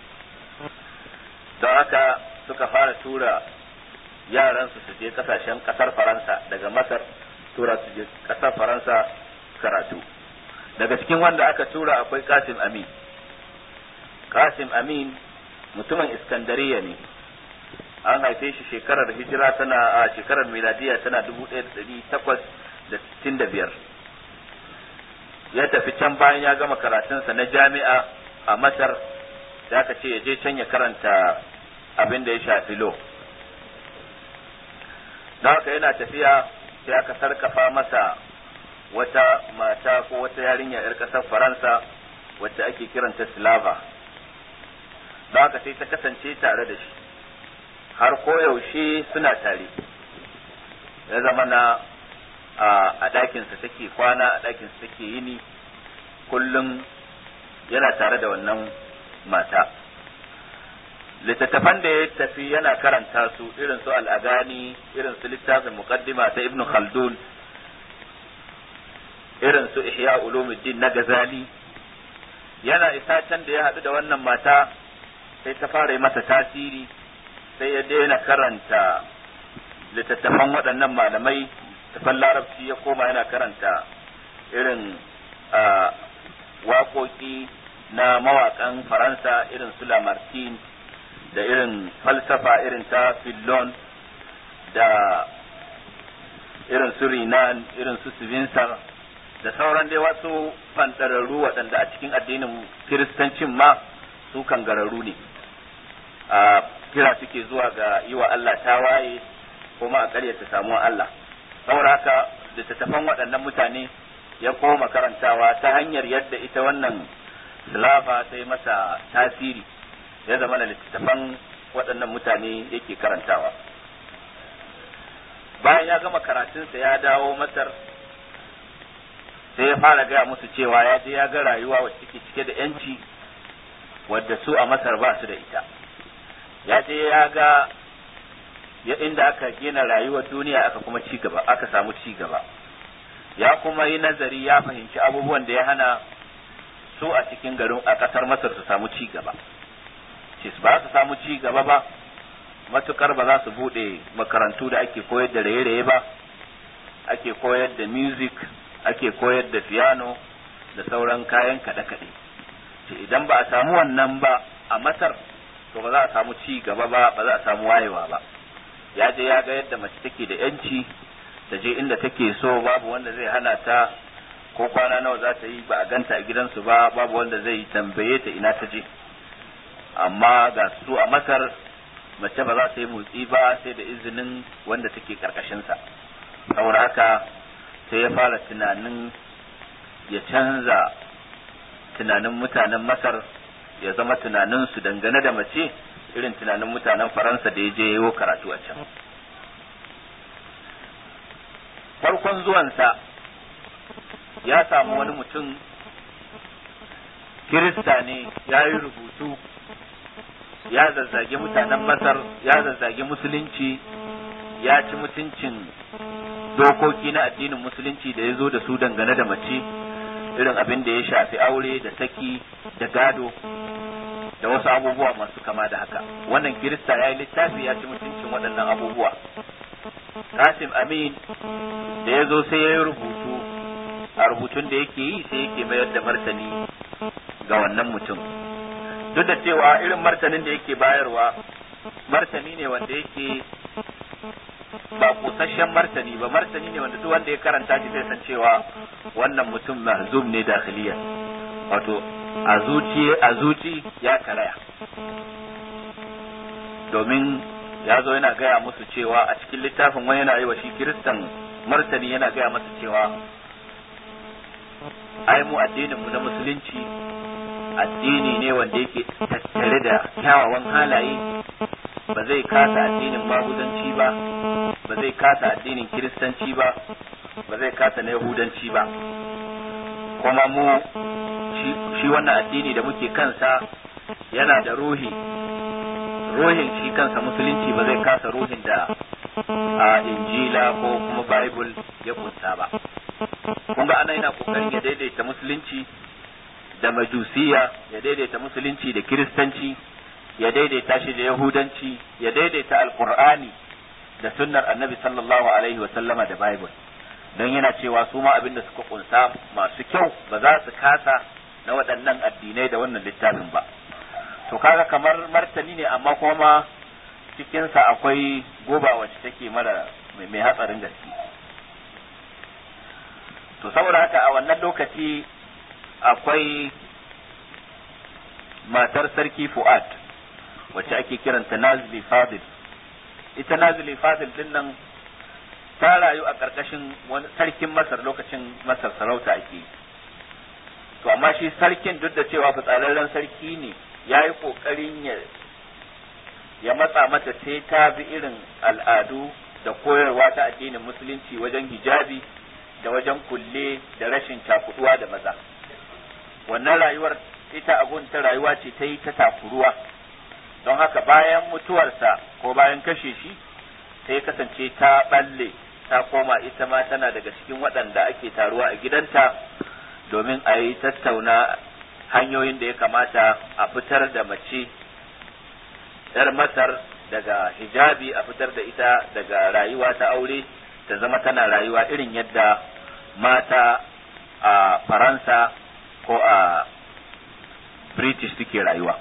Speaker 2: don haka suka fara tura yaran su su je kasashen kasar faransa daga masar tura su je kasar faransa karatu daga cikin wanda aka tura akwai kasim amin kasim amin mutumin iskandariya ne an haife shi shekarar hijira tana a shekarar miladiya tana dubu ɗaya da ɗari takwas da sittin da biyar ya tafi can bayan ya gama karatunsa na jami'a a masar da aka ce ya je can ya karanta abin da ya shafi lo don haka yana tafiya sai aka sarkafa masa wata mata ko wata yarinya 'yar ƙasar faransa wacce ake kiranta slava don haka sai ta kasance tare da shi
Speaker 4: har koyaushe suna tare ya zama na a ɗakinsa take kwana a ɗakinsa take yini kullum yana tare da wannan mata littattafan da ya tafi yana karanta su irin su al'agani irin su littafin muqaddima ta ibnu khaldun irin su ihya ulumuddin na gazali yana isa can da ya haɗu da wannan mata sai ta fara yi masa tasiri sai ya daina karanta littattafan waɗannan malamai tafan larabci ya koma yana karanta irin waƙoƙi na mawaƙan faransa irin su lamartine da irin falsafa irin ta fillon da irin su rinan irin su sivinsar da sauran dai wasu fantararru waɗanda a cikin addinin kiristancin ma su kangararru ne a kira suke zuwa ga yi wa Allah tawaye kuma a ƙaryata samuwar Allah saboda haka littattafan waɗannan mutane ya koma karantawa ta hanyar yadda ita wannan silava ta yi masa tasiri ya zama da littattafan waɗannan mutane yake karantawa bayan ya gama karatunsa ya dawo masar sai ya fara gaya musu cewa ya je ya ga rayuwa wacce take cike da yanci wadda su a masar ba su da ita ya je ya ga ya inda aka gina rayuwar duniya aka kuma ci gaba aka samu ci gaba ya kuma yi nazari ya fahimci abubuwan da ya hana su a cikin garin a kasar masar su samu ci gaba ce ba su samu ci gaba ba matukar ba za su bude makarantu da ake koyar da raye-raye ba ake koyar da music ake koyar da piano da sauran kayan kaɗe-kaɗe ce idan ba a samu wannan ba a masar to ba za a samu ci gaba ba ba za a samu wayewa ba ya je ya ga yadda mace take da yanci ta je inda take so babu wanda zai hana ta ko kwana nawa za ta yi ba a ganta a gidansu ba babu wanda zai tambaye ta ina ta je amma ga su a masar mace ba za ta yi motsi ba sai da izinin wanda take karkashinsa saboda haka sai ya fara tunanin ya canza tunanin mutanen masar ya zama tunaninsu dangane da mace irin tunanin mutanen faransa da ya je yayo karatu a can farkon zuwansa ya samu wani mutum kirista ne ya yi rubutu ya zazzage mutanen masar ya zazzage musulunci ya ci mutuncin dokoki na addinin musulunci da ya zo da su dangane da mace irin abin da ya shafi aure da saki da gado da wasu abubuwa masu kama da haka wannan kirista ya yi littafi ya ci mutuncin waɗannan abubuwa kasim amin da ya zo sai ya yi rubutu a rubutun da yake yi sai yake mayar da martani ga wannan mutum duk da cewa irin martanin da yake bayarwa martani ne wanda yake ba kusasshen martani ba martani ne wanda duk wanda ya karanta shi zai san cewa wannan mutum mahzum ne dakhiliya wato a zuci a zuci ya karaya domin ya zo yana gaya musu cewa a cikin littafin wani yana yi wa shi kiristan martani yana gaya masa cewa ai mu addinin mu na musulunci addini ne wanda yake tattare da kyawawan halaye ba zai kasa addinin maguzanci ba ba zai kasa addinin kiristanci ba ba zai kasa na yahudanci ba kuma mu shi wannan addini da muke kansa yana da ruhi ruhin shi kansa musulunci ba zai kasa ruhin da a injila ko kuma bible ya kunsa ba kun ga ana yana kokarin ya daidaita musulunci da majusiya ya daidaita musulunci da kiristanci ya daidaita shi da yahudanci ya daidaita alqur'ani da sunnar annabi sallallahu alaihi wa sallama da bible don yana cewa su ma abin da suka kunsa masu kyau ba za su kasa na waɗannan addinai da wannan littafin ba to kaga kamar martani ne amma kuma cikinsa akwai goba wacce take mara mai hatsarin gaske to saboda haka a wannan lokaci akwai matar sarki fu'ad wacce ake kiranta nazili fadil ita nazili fadil din nan ta rayu a ƙarƙashin wani sarkin masar lokacin masar sarauta ake to amma shi sarkin duk da cewa fitsararren sarki ne ya yi ƙoƙarin ya
Speaker 2: ya matsa mata sai ta bi irin al'adu da koyarwa ta addinin musulunci wajen hijabi da wajen kulle da rashin cakuduwa da maza wannan rayuwar ita abun ta rayuwa ce ta yi ta takuruwa don haka bayan mutuwarsa ko bayan kashe shi sai kasance ta balle ta koma ita ma tana daga cikin waɗanda ake taruwa a gidanta domin a yi tattauna hanyoyin da ya kamata a fitar da mace ‘yar masar daga hijabi a fitar da ita daga rayuwa ta aure ta zama tana rayuwa irin yadda mata a faransa ko a british suke rayuwa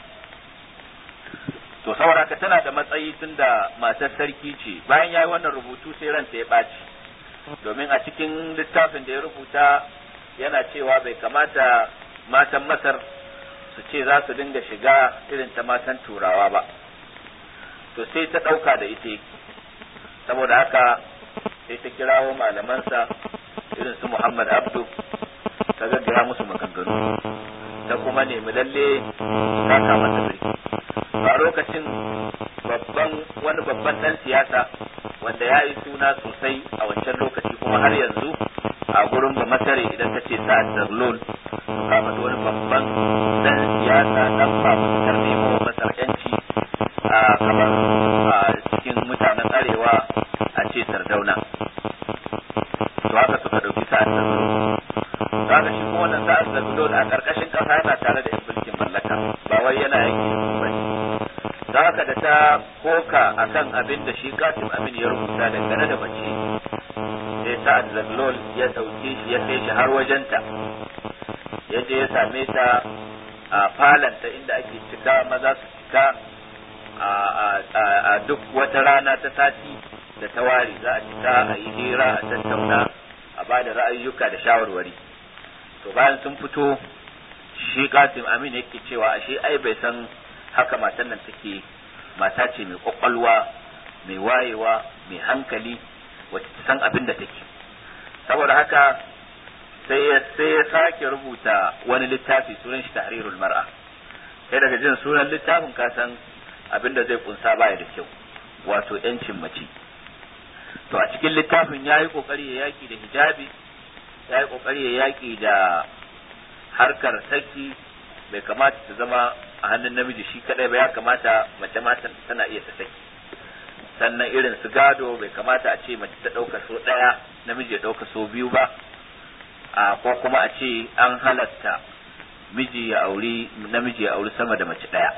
Speaker 2: to saboda ka tana da matsayi tun da matar sarki ce bayan ya yi wannan rubutu sai ranta ya ɓaci domin a cikin littafin da ya rubuta yana cewa bai kamata matan masar su ce za su dinga shiga irin ta matan turawa ba to sai ta ɗauka da ita saboda haka sai ta kirawo malamansa irin su muhammad abdu ta gaggaya musu maganganu ta kuma nemi lalle ta kama ta birki a lokacin babban wani babban dan siyasa wanda ya yi suna sosai a wancan lokaci kuma har yanzu a gurin ba masare idan ta ce sa'ad zarlol kama da wani babban dan siyasa dan ba mutar nemo masar yanci a kamar a cikin mutanen arewa a ce sardauna to haka suka dauki sa'ad zarlol to haka shi kuma wannan sa'ad zarlol a karkashin kasa yana tare da yan mulkin mallaka ba wai yana yanki da su bane don haka da ta koka akan abin da shi kasim amin ya rubuta dangane da mace sai sa'ad zaglol ya ɗauke shi ya kai shi har wajenta ya je ya same ta a falanta inda ake cika maza su cika a duk wata rana ta sati da ta ware za a cika a yi hira a tattauna a ba da ra'ayyuka da shawarwari to bayan sun fito shi kasim amin yake cewa ashe ai bai san haka matan nan take mata ce mai kwakwalwa mai wayewa mai hankali wacce ta san abin da take saboda haka sai ya sai ya sake rubuta wani littafi sunan shi tahrirul mar'a sai daga jin sunan littafin ka san abin da zai kunsa baya da kyau wato yancin mace to a cikin littafin ya yi kokari ya yaki da hijabi ya yi kokari ya yaki da harkar saki bai kamata ta zama a hannun namiji shi kadai ba ya kamata mace ma tana iya ta saki sannan irin su gado bai kamata a ce mace ta ɗauka so ɗaya namiji ya ɗauka so biyu ba a ko kuma a ce an halatta miji ya auri namiji ya auri sama da mace ɗaya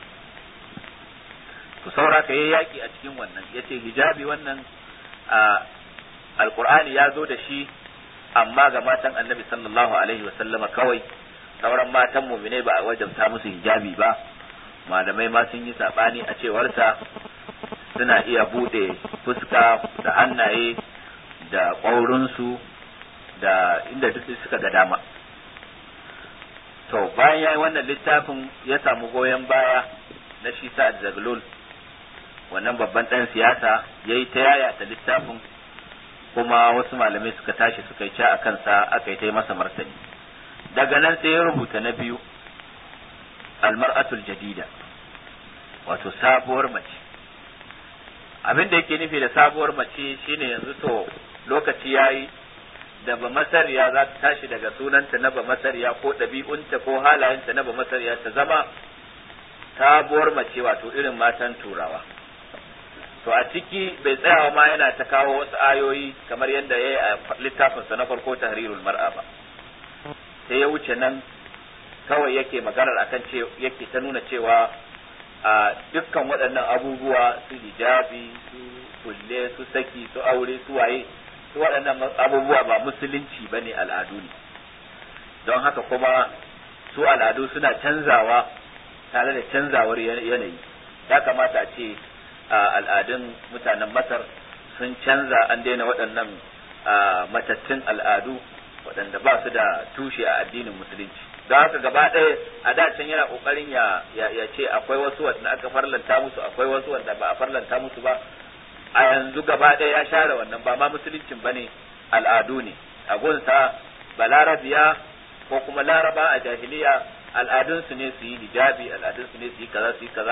Speaker 2: to saura ka yi yaƙi a cikin wannan ya ce hijabi wannan a alƙur'ani ya zo da shi amma ga matan annabi sallallahu alaihi wasallama kawai sauran matan mumine ba a wajabta musu hijabi ba malamai ma sun yi sabani a cewarsa suna iya bude fuska da hannaye da ƙwaurinsu da inda duk suka ga dama to bayan ya yi wannan littafin ya samu goyon baya na shi sa'ad zaglul wannan babban ɗan siyasa ya yi ta yayata littafin kuma wasu malamai suka tashi suka yi ca a kansa aka yi ta yi masa martani daga nan sai ya rubuta na biyu almar'atul jadida wato sabuwar mace abin da yake nufi da sabuwar mace shine yanzu to lokaci yayi da ba masariya za ta tashi daga sunanta na ba masariya ko ɗabi'unta ko halayenta na ba masariya ta zama sabuwar mace wato irin matan turawa to a ciki bai tsayawa ma yana ta kawo wasu ayoyi kamar yadda ya yi a littafinsa na farko tahrirul mar'a ba sai ya wuce nan kawai yake maganar akan ce yake ta nuna cewa a dukkan waɗannan abubuwa su hijabi su kulle su saki su aure su waye su waɗannan abubuwa ba musulunci ba ne al'adu ne don haka kuma su al'adu suna canzawa tare da canzawar yanayi ya kamata a ce al'adun mutanen masar sun canza an daina waɗannan matattun al'adu waɗanda ba su da tushe a addinin musulunci don haka gaba ɗaya a da can yana ƙoƙarin ya ya ce akwai wasu wanda aka farlanta musu akwai wasu wanda ba a farlanta musu ba a yanzu gaba ɗaya ya share wannan ba ma musuluncin ba ne al'adu ne a gunsa balarabiya ko kuma laraba a jahiliya al'adunsu ne su yi hijabi al'adunsu ne su yi kaza su yi kaza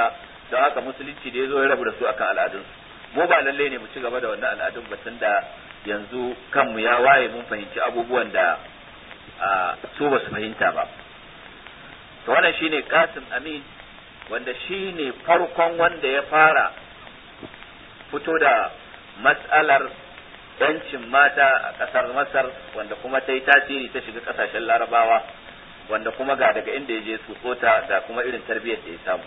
Speaker 2: don haka musulunci da ya zo ya rabu da su akan al'adunsu mu ba lalle ne mu ci gaba da wannan al'adun ba da yanzu kanmu ya waye mun fahimci abubuwan da su ba su fahimta ba to wannan shine Qasim Amin wanda shine farkon wanda ya fara fito da mas'alar yancin mata a ƙasar Masar wanda kuma ta yi tasiri ta shiga ƙasashen Larabawa wanda kuma ga daga inda ya je tsotsota ga kuma irin tarbiyyar da ya samu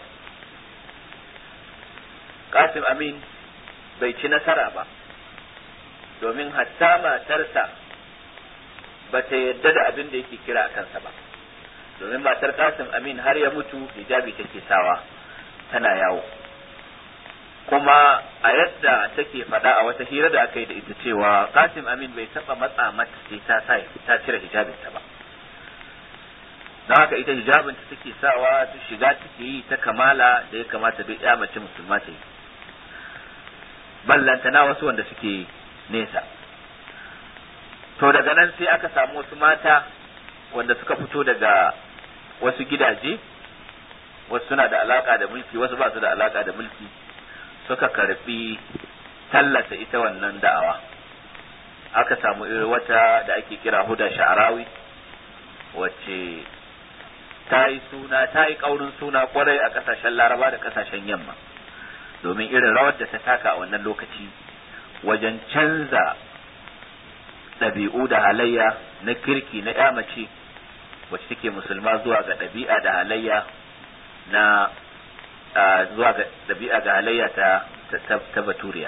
Speaker 2: Qasim Amin bai ci nasara ba domin hatta matarsa ba ta yadda da abin da yake kira a kansa ba domin matar Qasim Amin har ya mutu hijabi take sawa tana yawo kuma a yadda take faɗa a wata hira da aka yi da ita cewa Qasim Amin bai taɓa matsa mata sai ta sa ta cire hijabinta ba don haka ita hijabin ta take sawa ta shiga take yi ta kamala da ya kamata duk ya mace musulma ta yi ballantana wasu wanda suke nesa to daga nan sai aka samu wasu mata wanda suka fito daga wasu gidaje wasu suna da alaka da mulki wasu ba su da alaka da mulki suka karbi tallata ita wannan da'awa aka samu irin wata da ake kira huda sha'arawi wacce ta yi suna ta yi ƙaurin suna kwarai a ƙasashen laraba da ƙasashen yamma domin irin rawar da ta taka a wannan lokaci wajen canza ɗabi'u da halayya na kirki na ya mace wacce take musulma zuwa ga ɗabi'a da halayya na zuwa ga ɗabi'a da halayya ta ta baturiya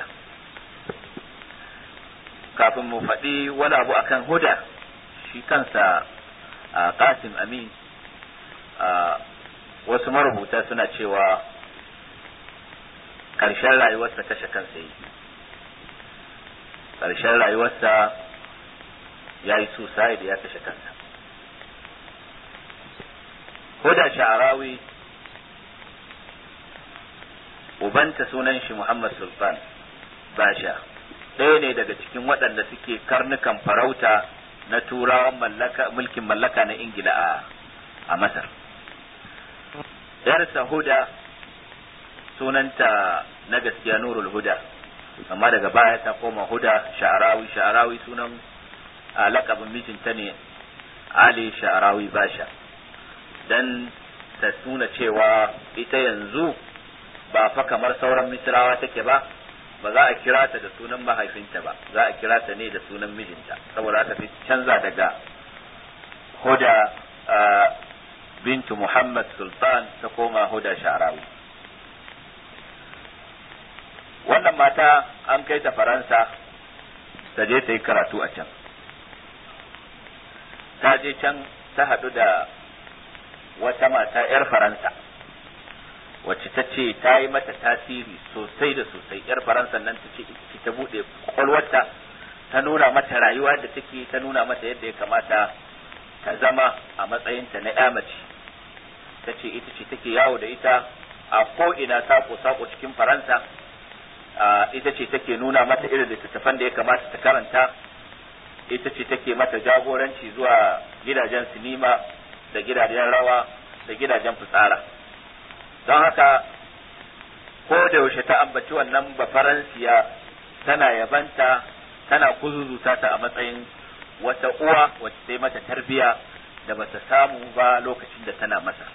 Speaker 2: kafin mu faɗi wani abu akan huda shi kansa qasim amin wasu marubuta suna cewa ƙarshen rayuwarsa kashe kansa yi ƙarshen rayuwarsa ya yi suicide ya kashe kansa Huda sha'arawi ubanta sunan shi Muhammad Sultan Basha ɗaya ne daga cikin waɗanda suke karnukan farauta na turawan mallaka mulkin mallaka na Ingila a a Masar yarsa Huda sunanta na gaskiya Nurul Huda amma daga baya ta koma Huda Sha'arawi Sha'arawi sunan lakabin mijinta ne Ali Sha'arawi Basha dan ta nuna cewa ita yanzu ba fa kamar sauran misrawa take ba ba za a kira ta da sunan mahaifinta ba za a kira ta ne da sunan mijinta saboda aka fi canza daga huda bintu muhammad sultan ta koma huda sha'arawi wannan mata an kai ta faransa ta je ta yi karatu a can ta je can ta haɗu da wata mata 'yar faransa wacce ta ce ta yi mata tasiri sosai da sosai 'yar faransa nan ta ce ta buɗe kwakwalwarta ta nuna mata rayuwa da take ta nuna mata yadda ya kamata ta zama a matsayinta na 'ya mace ta ce ita ce take yawo da ita a ko'ina sako-sako cikin faransa ita ce take nuna mata irin littattafan da ya kamata ta karanta ita ce take mata jagoranci zuwa gidajen sinima da gidajen rawa da gidajen fitsara don haka ko da yaushe ta ambaci wannan bafaransiya tana yabanta tana kuzuzuta ta a matsayin wata uwa wacce ta yi mata tarbiya da bata samu ba lokacin da tana masa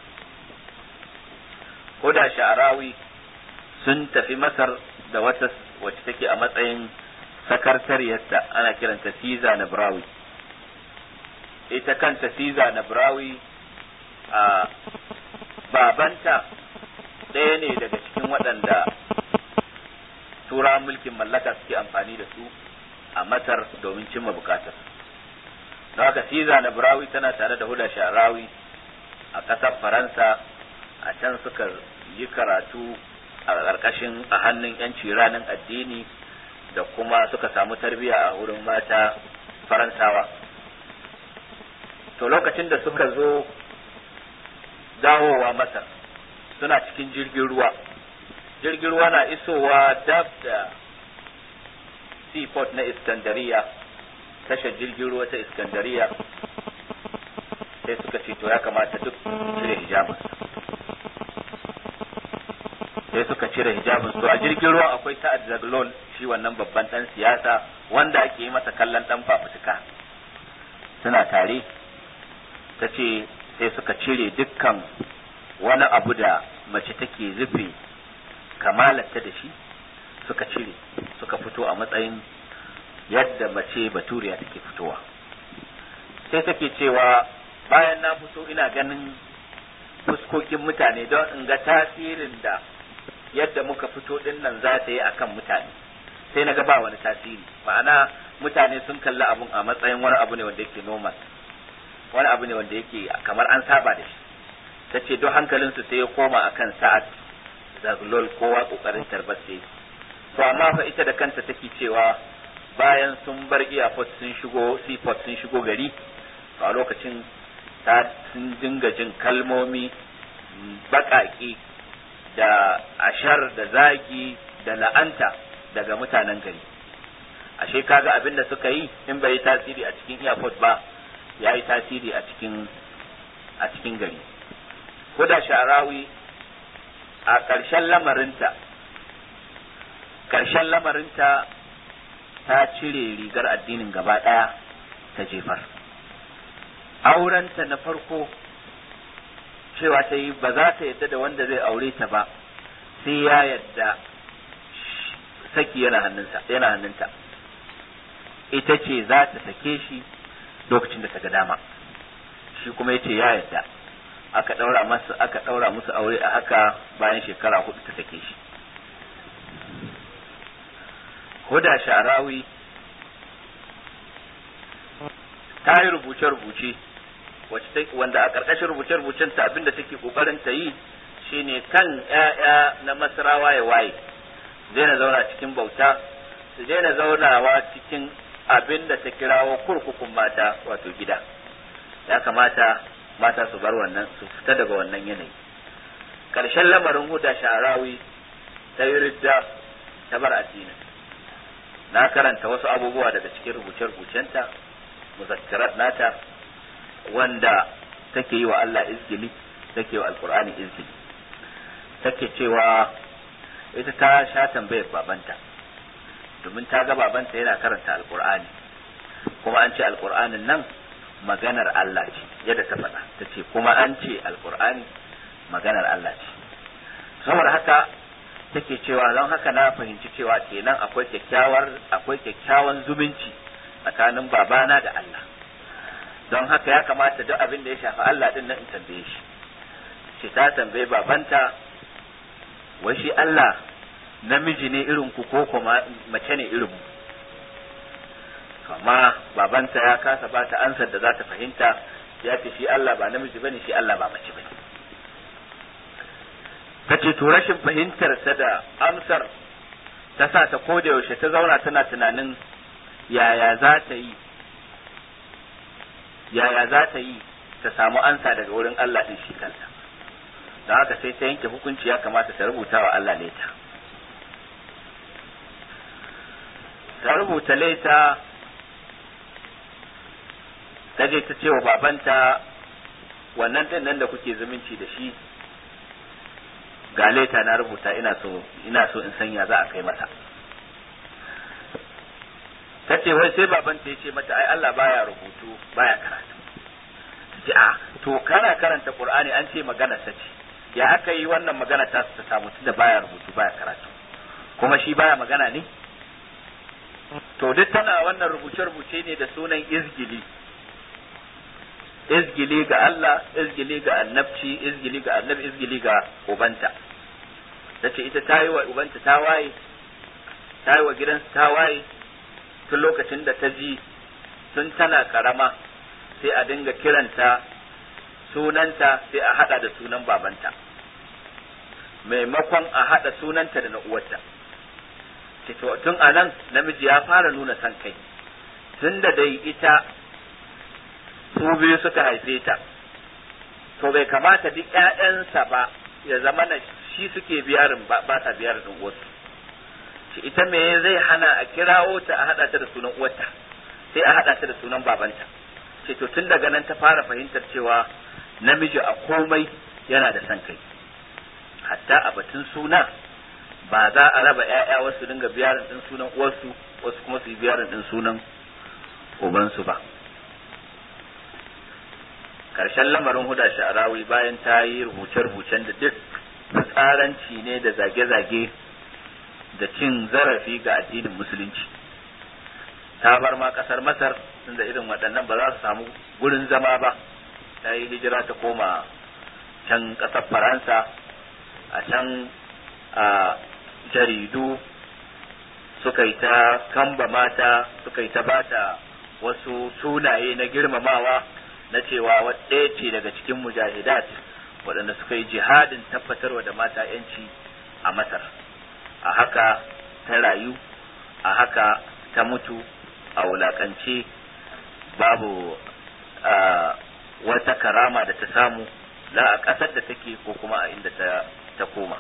Speaker 2: ko da sha'arawi sun tafi masar da wata wacce take a matsayin sakartariyarta ana kiranta Siza na Brawi ita kanta Siza na Brawi a babanta ɗaya ne daga cikin waɗanda turawan mulkin mallaka suke amfani da su a Masar domin cimma bukatar don haka Siza na Brawi tana tare da Huda Sharawi a ƙasar Faransa a can suka yi karatu a ƙarƙashin a hannun 'yanci ranar addini da kuma suka samu tarbiyya a wurin mata faransawa to lokacin da suka zo dawowa masar suna cikin jirgin ruwa jirgin ruwa na isowa dab da seaport na iskandariya tashar jirgin ruwa ta iskandariya sai suka ce to ya kamata duk cire hijabinsa
Speaker 4: sai suka cire hijabin su a jirgin ruwa akwai sa'ad zaglon shi wannan babban dan siyasa wanda ake yi masa kallon dan fafutuka suna tare ta ce sai suka cire dukkan wani abu da mace take rufe kamalarta da shi suka cire suka fito a matsayin yadda mace baturiya take fitowa sai take cewa bayan na fito ina ganin fuskokin mutane don in ga tasirin da yadda muka fito din nan za ta yi akan mutane sai na ga ba wani tasiri ma'ana mutane sun kalli abun a matsayin wani abu ne wanda yake normal wani abu ne wanda yake kamar an saba da shi ta ce don hankalinsu sai ya koma akan sa'ad zaglol kowa kokarin tarbar sai to amma fa ita da kanta take cewa bayan sun bar airport sun shigo seaport sun shigo gari to a lokacin ta sun dinga jin kalmomi baƙaƙe da ashar da zagi da la'anta daga mutanen gari ashe kaga abin da suka yi in bai yi tasiri a cikin airport ba ya yi tasiri a cikin a cikin gari Huda sha'arawi a ƙarshen lamarinta ƙarshen lamarinta ta cire rigar addinin gaba ɗaya ta jefar aurenta na farko cewa ta yi ba za ta yadda da wanda zai aure ta ba sai ya yadda saki yana hannunsa yana hannunta ita ce za ta sake shi lokacin da ta ga dama shi kuma yace ya yadda aka daura masa aka daura musu aure a haka bayan shekara hudu ta sake shi Huda Sharawi ta yi rubuce-rubuce wanda a ƙarƙashin rubuce-rubucen ta abinda take ƙoƙarin ta yi shine kan ‘ya'ya na masarawa ya waye daina zauna cikin bauta su daina zaunawa cikin abin da ta kirawo kurkukun mata wato gida ya kamata mata su bar wannan su fita daga wannan yanayi ƙarshen lamarin huda sharawi ta yi ridda ta bar addinin na karanta wasu abubuwa daga cikin rubuce-rubucenta muzakkirat nata wanda take yi wa Allah izgili take wa alkur'ani izgili take cewa ita ta sha tambayar babanta domin ta ga babanta yana karanta alkur'ani kuma an ce alkur'anin nan maganar Allah ce yadda ta faɗa ta ce kuma an ce alkur'ani maganar Allah ce saboda haka take cewa don haka na fahimci cewa kenan akwai kyakkyawar akwai kyakkyawan zumunci tsakanin babana da Allah don haka ya kamata duk abin da ya shafi Allah din nan in tambaye shi ce ta tambaye babanta wai shi Allah namiji ne irin ku ko kuma mace ne irin mu amma babanta ya kasa ba ta ansar da za ta fahimta ya ce shi Allah ba namiji bane shi Allah ba mace bane ta ce to rashin fahimtar ta da amsar ta sa ta koda yaushe ta zauna tana tunanin yaya za ta yi yaya za ta yi ta samu ansa daga wurin Allah din shi kansa don haka sai ta yanke hukunci ya kamata ta rubuta wa Allah leta ta rubuta leta ta je ta ce wa babanta wannan din nan da kuke zumunci da shi ga leta na rubuta ina so ina so in sanya za a kai masa ta ce wai sai babanta ya ce mata ai Allah baya rubutu baya karatu ce a to kana karanta qur'ani an ce magana ta ce ya aka yi wannan magana ta ta samu tunda baya rubutu baya karatu kuma shi baya magana ne to duk tana wannan rubuce rubuce ne da sunan izgili izgili ga Allah izgili ga annabci izgili ga annabi izgili ga ubanta tace ita ta yi wa ubanta ta waye ta yi wa gidansu ta waye tun lokacin da ta ji tun tana karama sai a dinga kiranta sunanta sai a hada da sunan babanta maimakon a hada sunanta da na uwarta to tun a nan namiji ya fara nuna san kai tun da dai ita su biyu suka haife ta to bai kamata duk ƴaƴansa ba ya zama na shi suke biyarin ba sa biyarin din wasu shi ita me zai hana a kirawo ta a hada ta da sunan uwarta sai a hada ta da sunan babanta ce to tun daga nan ta fara fahimtar cewa namiji a komai yana da san kai hatta a batun suna ba za a raba ‘ya'ya wasu dinga biyarin ɗin sunan uwarsu wasu kuma su yi biyarin ɗin sunan ubansu ba karshen lamarin huda sha'arawi bayan ta yi rubuce-rubucen da duk tsaranci ne da zage-zage da cin zarafi ga addinin musulunci ta bar ma kasar masar tunda irin waɗannan ba za su samu gurin zama ba ta yi hijira ta koma can ƙasar faransa a can a jaridu suka yi ta kamba mata suka yi ta bata wasu sunaye na girmamawa na cewa ɗaya ce daga cikin mujahidat waɗanda suka yi jihadin tabbatarwa da mata yanci a masar a haka ta rayu a haka ta mutu a wulakance babu wata karama da ta samu la a ƙasar da take ko kuma a inda ta koma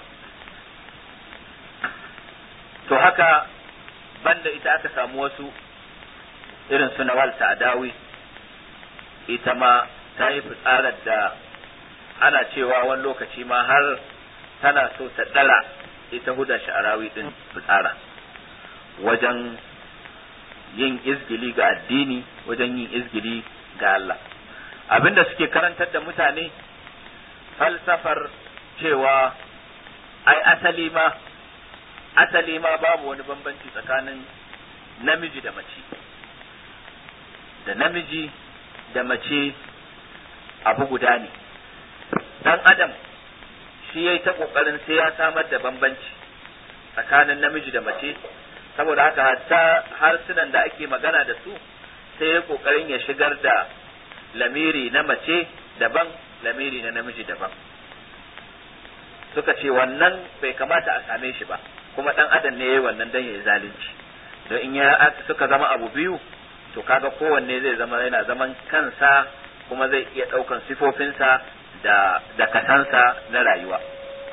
Speaker 4: to haka banda ita aka samu wasu irin su nawal ta'adawi ita ma ta yi fitsarar da ana cewa wani lokaci ma har tana so ta ɗara ita huda sha'arawi din fitsara wajen yin izgili ga addini wajen yin izgili ga Allah abinda suke karantar da mutane falsafar cewa ai asali ma asali ma babu wani bambanci tsakanin namiji da mace da namiji da mace abu guda ne dan adam shi ya yi ta ƙoƙarin sai ya samar da bambanci tsakanin namiji da mace saboda haka hatta harsunan da ake magana da su sai ya ƙoƙarin ya shigar da lamiri na mace daban lamiri na namiji daban suka ce wannan bai kamata a same shi ba kuma dan adam ne yayi wannan dan yayi zalunci don in ya suka zama abu biyu to kaga kowanne zai zama yana zaman kansa kuma zai iya ɗaukan sifofinsa da da kasansa na rayuwa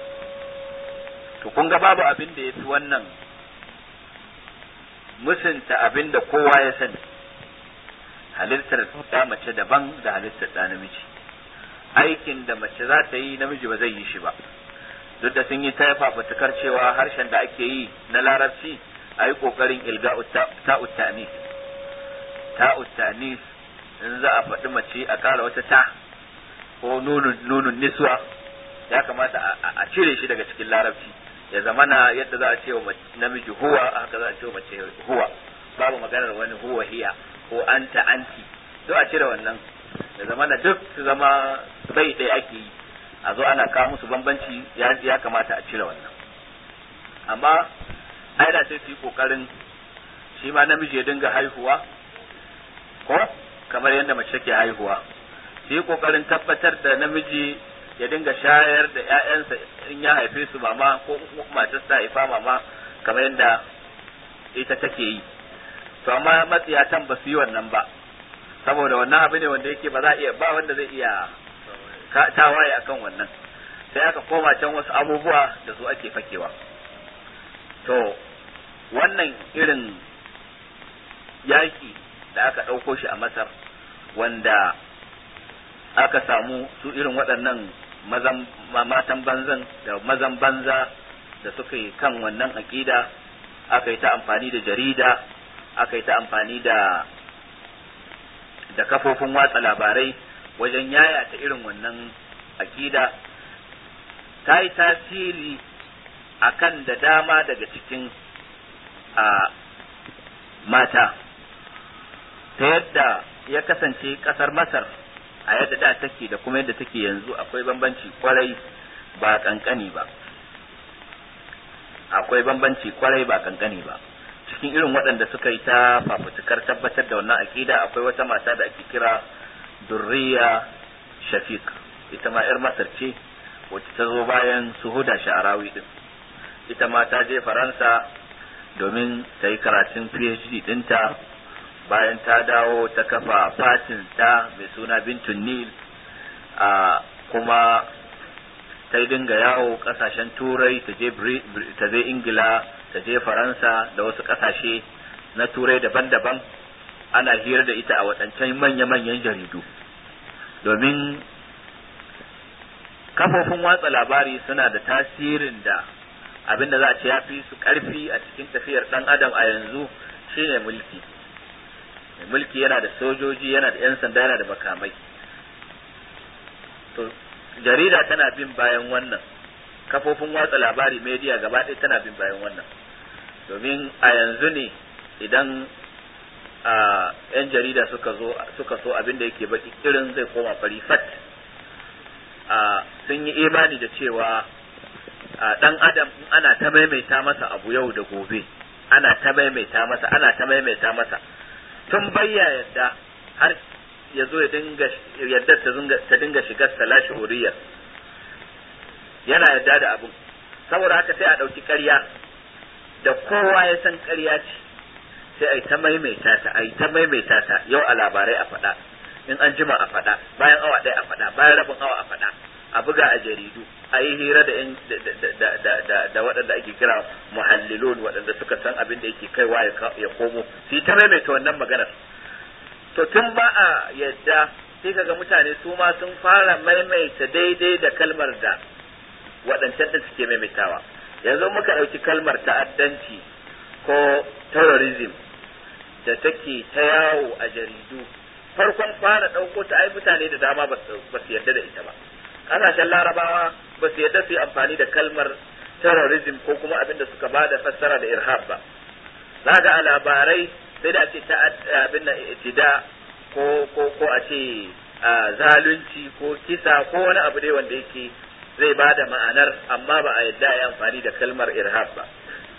Speaker 4: to kun ga babu abin da ya fi wannan musunta abin da kowa ya sani halittar da mace daban da halittar da namiji aikin da mace za ta yi namiji ba zai yi shi ba duk da sun yi ta fafutukar cewa harshen da ake yi na larabci a yi ƙoƙarin ilga ta'ut ta'anis ta'ut ta'anis in za a faɗi mace a ƙara wata ta ko nunun niswa ya kamata a cire shi daga cikin larabci ya zamana yadda za a ce wa namiji huwa haka za a ce wa mace huwa babu maganar wani huwa hiya ko anta anti to a cire wannan ya zamana duk su zama bai ɗaya ake yi a zo ana kawo musu bambanci ya kamata a cire wannan amma ai da sai su yi kokarin shi ma namiji ya dinga haihuwa ko kamar yadda mace ke haihuwa su yi kokarin tabbatar da namiji ya dinga shayar da ‘ya'yansa in ya haife su mama ko matar ta haifa mama kamar yadda ita take yi to amma matsiyatan ba su yi wannan ba saboda wannan abu ne wanda yake ba za a iya ba wanda zai iya tawaye akan wannan sai aka koma can wasu abubuwa da su ake fakewa to wannan irin yaki da aka ɗauko shi a masar wanda aka samu su irin waɗannan matan banzan da mazan banza da suka yi kan wannan aƙida aka yi ta amfani da jarida aka yi ta amfani da da kafofin watsa labarai wajen yayata irin wannan aƙida ta yi tasiri a kan da dama daga cikin a mata ta yadda ya kasance ƙasar masar a yadda da take da kuma yadda take yanzu akwai bambanci kwarai ba kankani ba akwai bambanci kwarai ba kankani ba cikin irin waɗanda suka yi ta fafutukar tabbatar da wannan aƙida akwai wata mata da ake kira durriya shafiq ita ma 'yar masar ce wacce ta zo bayan suhuda sha'arawi din ita ma ta je faransa domin ta yi karatun phd ɗinta bayan ta dawo ta kafa fatin ta mai suna bintun nil a kuma ta dinga yawo kasashen turai ta je ingila ta je faransa da wasu kasashe na turai daban-daban ana hira da ita a waɗancan manya-manyan jaridu domin kafofin watsa labari suna da tasirin da abin da za a ce ya fi su ƙarfi a cikin tafiyar ɗan adam a yanzu shine mulki mulki yana da sojoji yana da 'yan sanda yana da makamai to jarida tana bin bayan wannan kafofin watsa labari media gaba ɗaya tana bin bayan wannan domin a yanzu ne idan a 'yan jarida suka zo suka so abin da yake baki irin zai koma fari fat a sun yi imani da cewa dan adam in ana ta maimaita masa abu yau da gobe ana ta maimaita masa ana ta maimaita masa tun bayya yadda har ya zo ya dinga yadda ta dinga shigar salashi uriyar yana yadda da abin saboda haka sai a ɗauki ƙarya da kowa ya san ƙarya ce sai a yi ta maimaita ta a yi ta maimaita ta yau a labarai a faɗa in an jima a faɗa bayan awa ɗaya a faɗa bayan rabin awa a faɗa a buga a jaridu a yi hira da yan da waɗanda ake kira muhallilun waɗanda suka san abin da yake kaiwa ya komo su yi ta maimaita wannan maganar to tun ba a yadda sai kaga mutane su ma sun fara maimaita daidai da kalmar da waɗancan da suke maimaitawa yanzu muka ɗauki kalmar ta'addanci ko terrorism da take ta yawo a jaridu farkon fara ɗauko ta ai mutane da dama ba su yarda da ita ba ƙasashen larabawa ba su yarda su yi amfani da kalmar terrorism ko kuma abin da suka ba da fassara da irhab ba za ga a labarai sai da ake abin da itida ko ko ko a ce zalunci ko kisa ko wani abu dai wanda yake zai ba da ma'anar amma ba a yadda ya amfani da kalmar irhab ba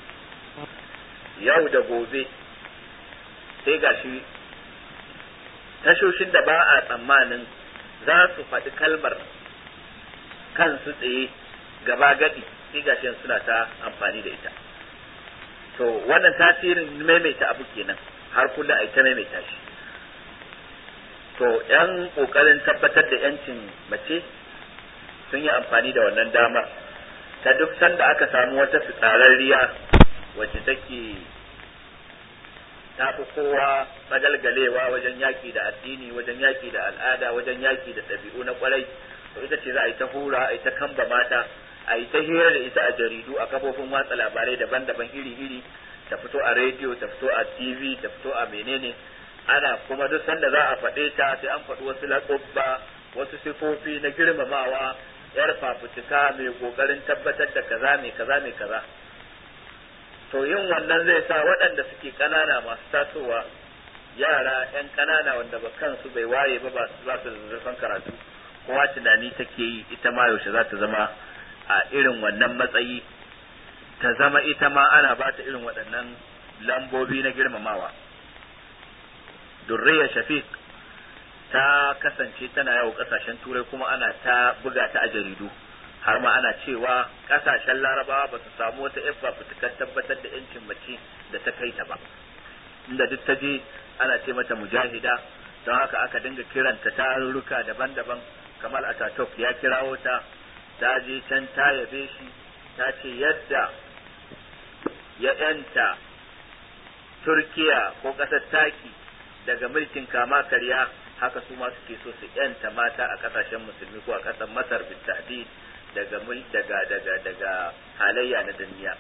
Speaker 4: yau da gobe sai gashi tashoshin da ba a tsammanin za su faɗi kalmar kansu tsaye gaba gadi sai gashi suna ta amfani da ita to wannan tasirin maimaita abu kenan har kullum a ta maimaita shi to yan kokarin tabbatar da yancin mace sun yi amfani da wannan damar ta duk sanda aka samu wata fitsararriya wacce take ta fi kowa magalgalewa wajen yaki da addini wajen yaki da al'ada wajen yaki da ɗabi'u na kwarai to ita ce za a yi ta hura a yi ta kamba mata a yi ta hira da ita a jaridu a kafofin watsa labarai daban-daban iri-iri ta fito a rediyo ta fito a tv ta fito a menene ana kuma duk sanda za a faɗe ta sai an faɗi wasu laƙubba wasu sifofi na girmamawa yar fafutuka mai ƙoƙarin tabbatar da kaza mai kaza mai kaza to yin wannan zai sa waɗanda suke ƙanana masu tasowa yara 'yan ƙanana wanda ba kansu bai waye ba ba su da zurfin karatu kowa tunani take yi ita ma yaushe za ta zama a irin wannan matsayi ta zama ita ma ana ba ta irin waɗannan lambobi na girmamawa durriya shafiq ta kasance tana yawo ƙasashen turai kuma ana ta buga ta a jaridu har ma ana cewa ƙasashen larabawa ba su samu wata yabba fitukar tabbatar da yancin mace da ta kai ta ba inda duk ta je ana ce mata mujahida don haka aka dinga kiranta tarurruka daban-daban kamal ataturk ya kirawo ta ta je can ta yabe shi ta ce yadda ya yanta turkiya ko ƙasar taki daga mulkin kama karya haka su ma suke so su yanta mata a ƙasashen musulmi ko a ƙasar masar bitadid daga daga daga daga halayya na duniya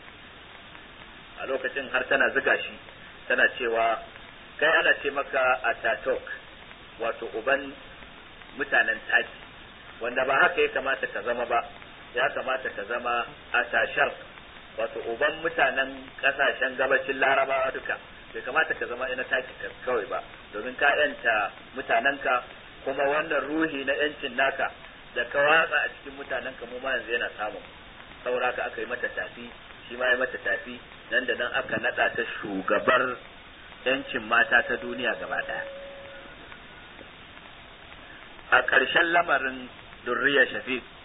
Speaker 4: a lokacin har tana ziga shi tana cewa kai ana ce maka ataturk wato uban mutanen taki wanda ba haka ya kamata ka zama ba ya kamata ka zama a tashar wato uban mutanen kasashen gabacin larabawa duka bai kamata ka zama ina taki kawai ba domin ka yanta mutanenka kuma wannan ruhi na yancin naka da ka watsa a cikin mutanenka mu ma yanzu yana samun saboda ka aka yi mata tafi shi ma ya mata tafi nan da nan aka nada ta shugabar yancin mata ta duniya gaba daya a ƙarshen lamarin durriya shafiq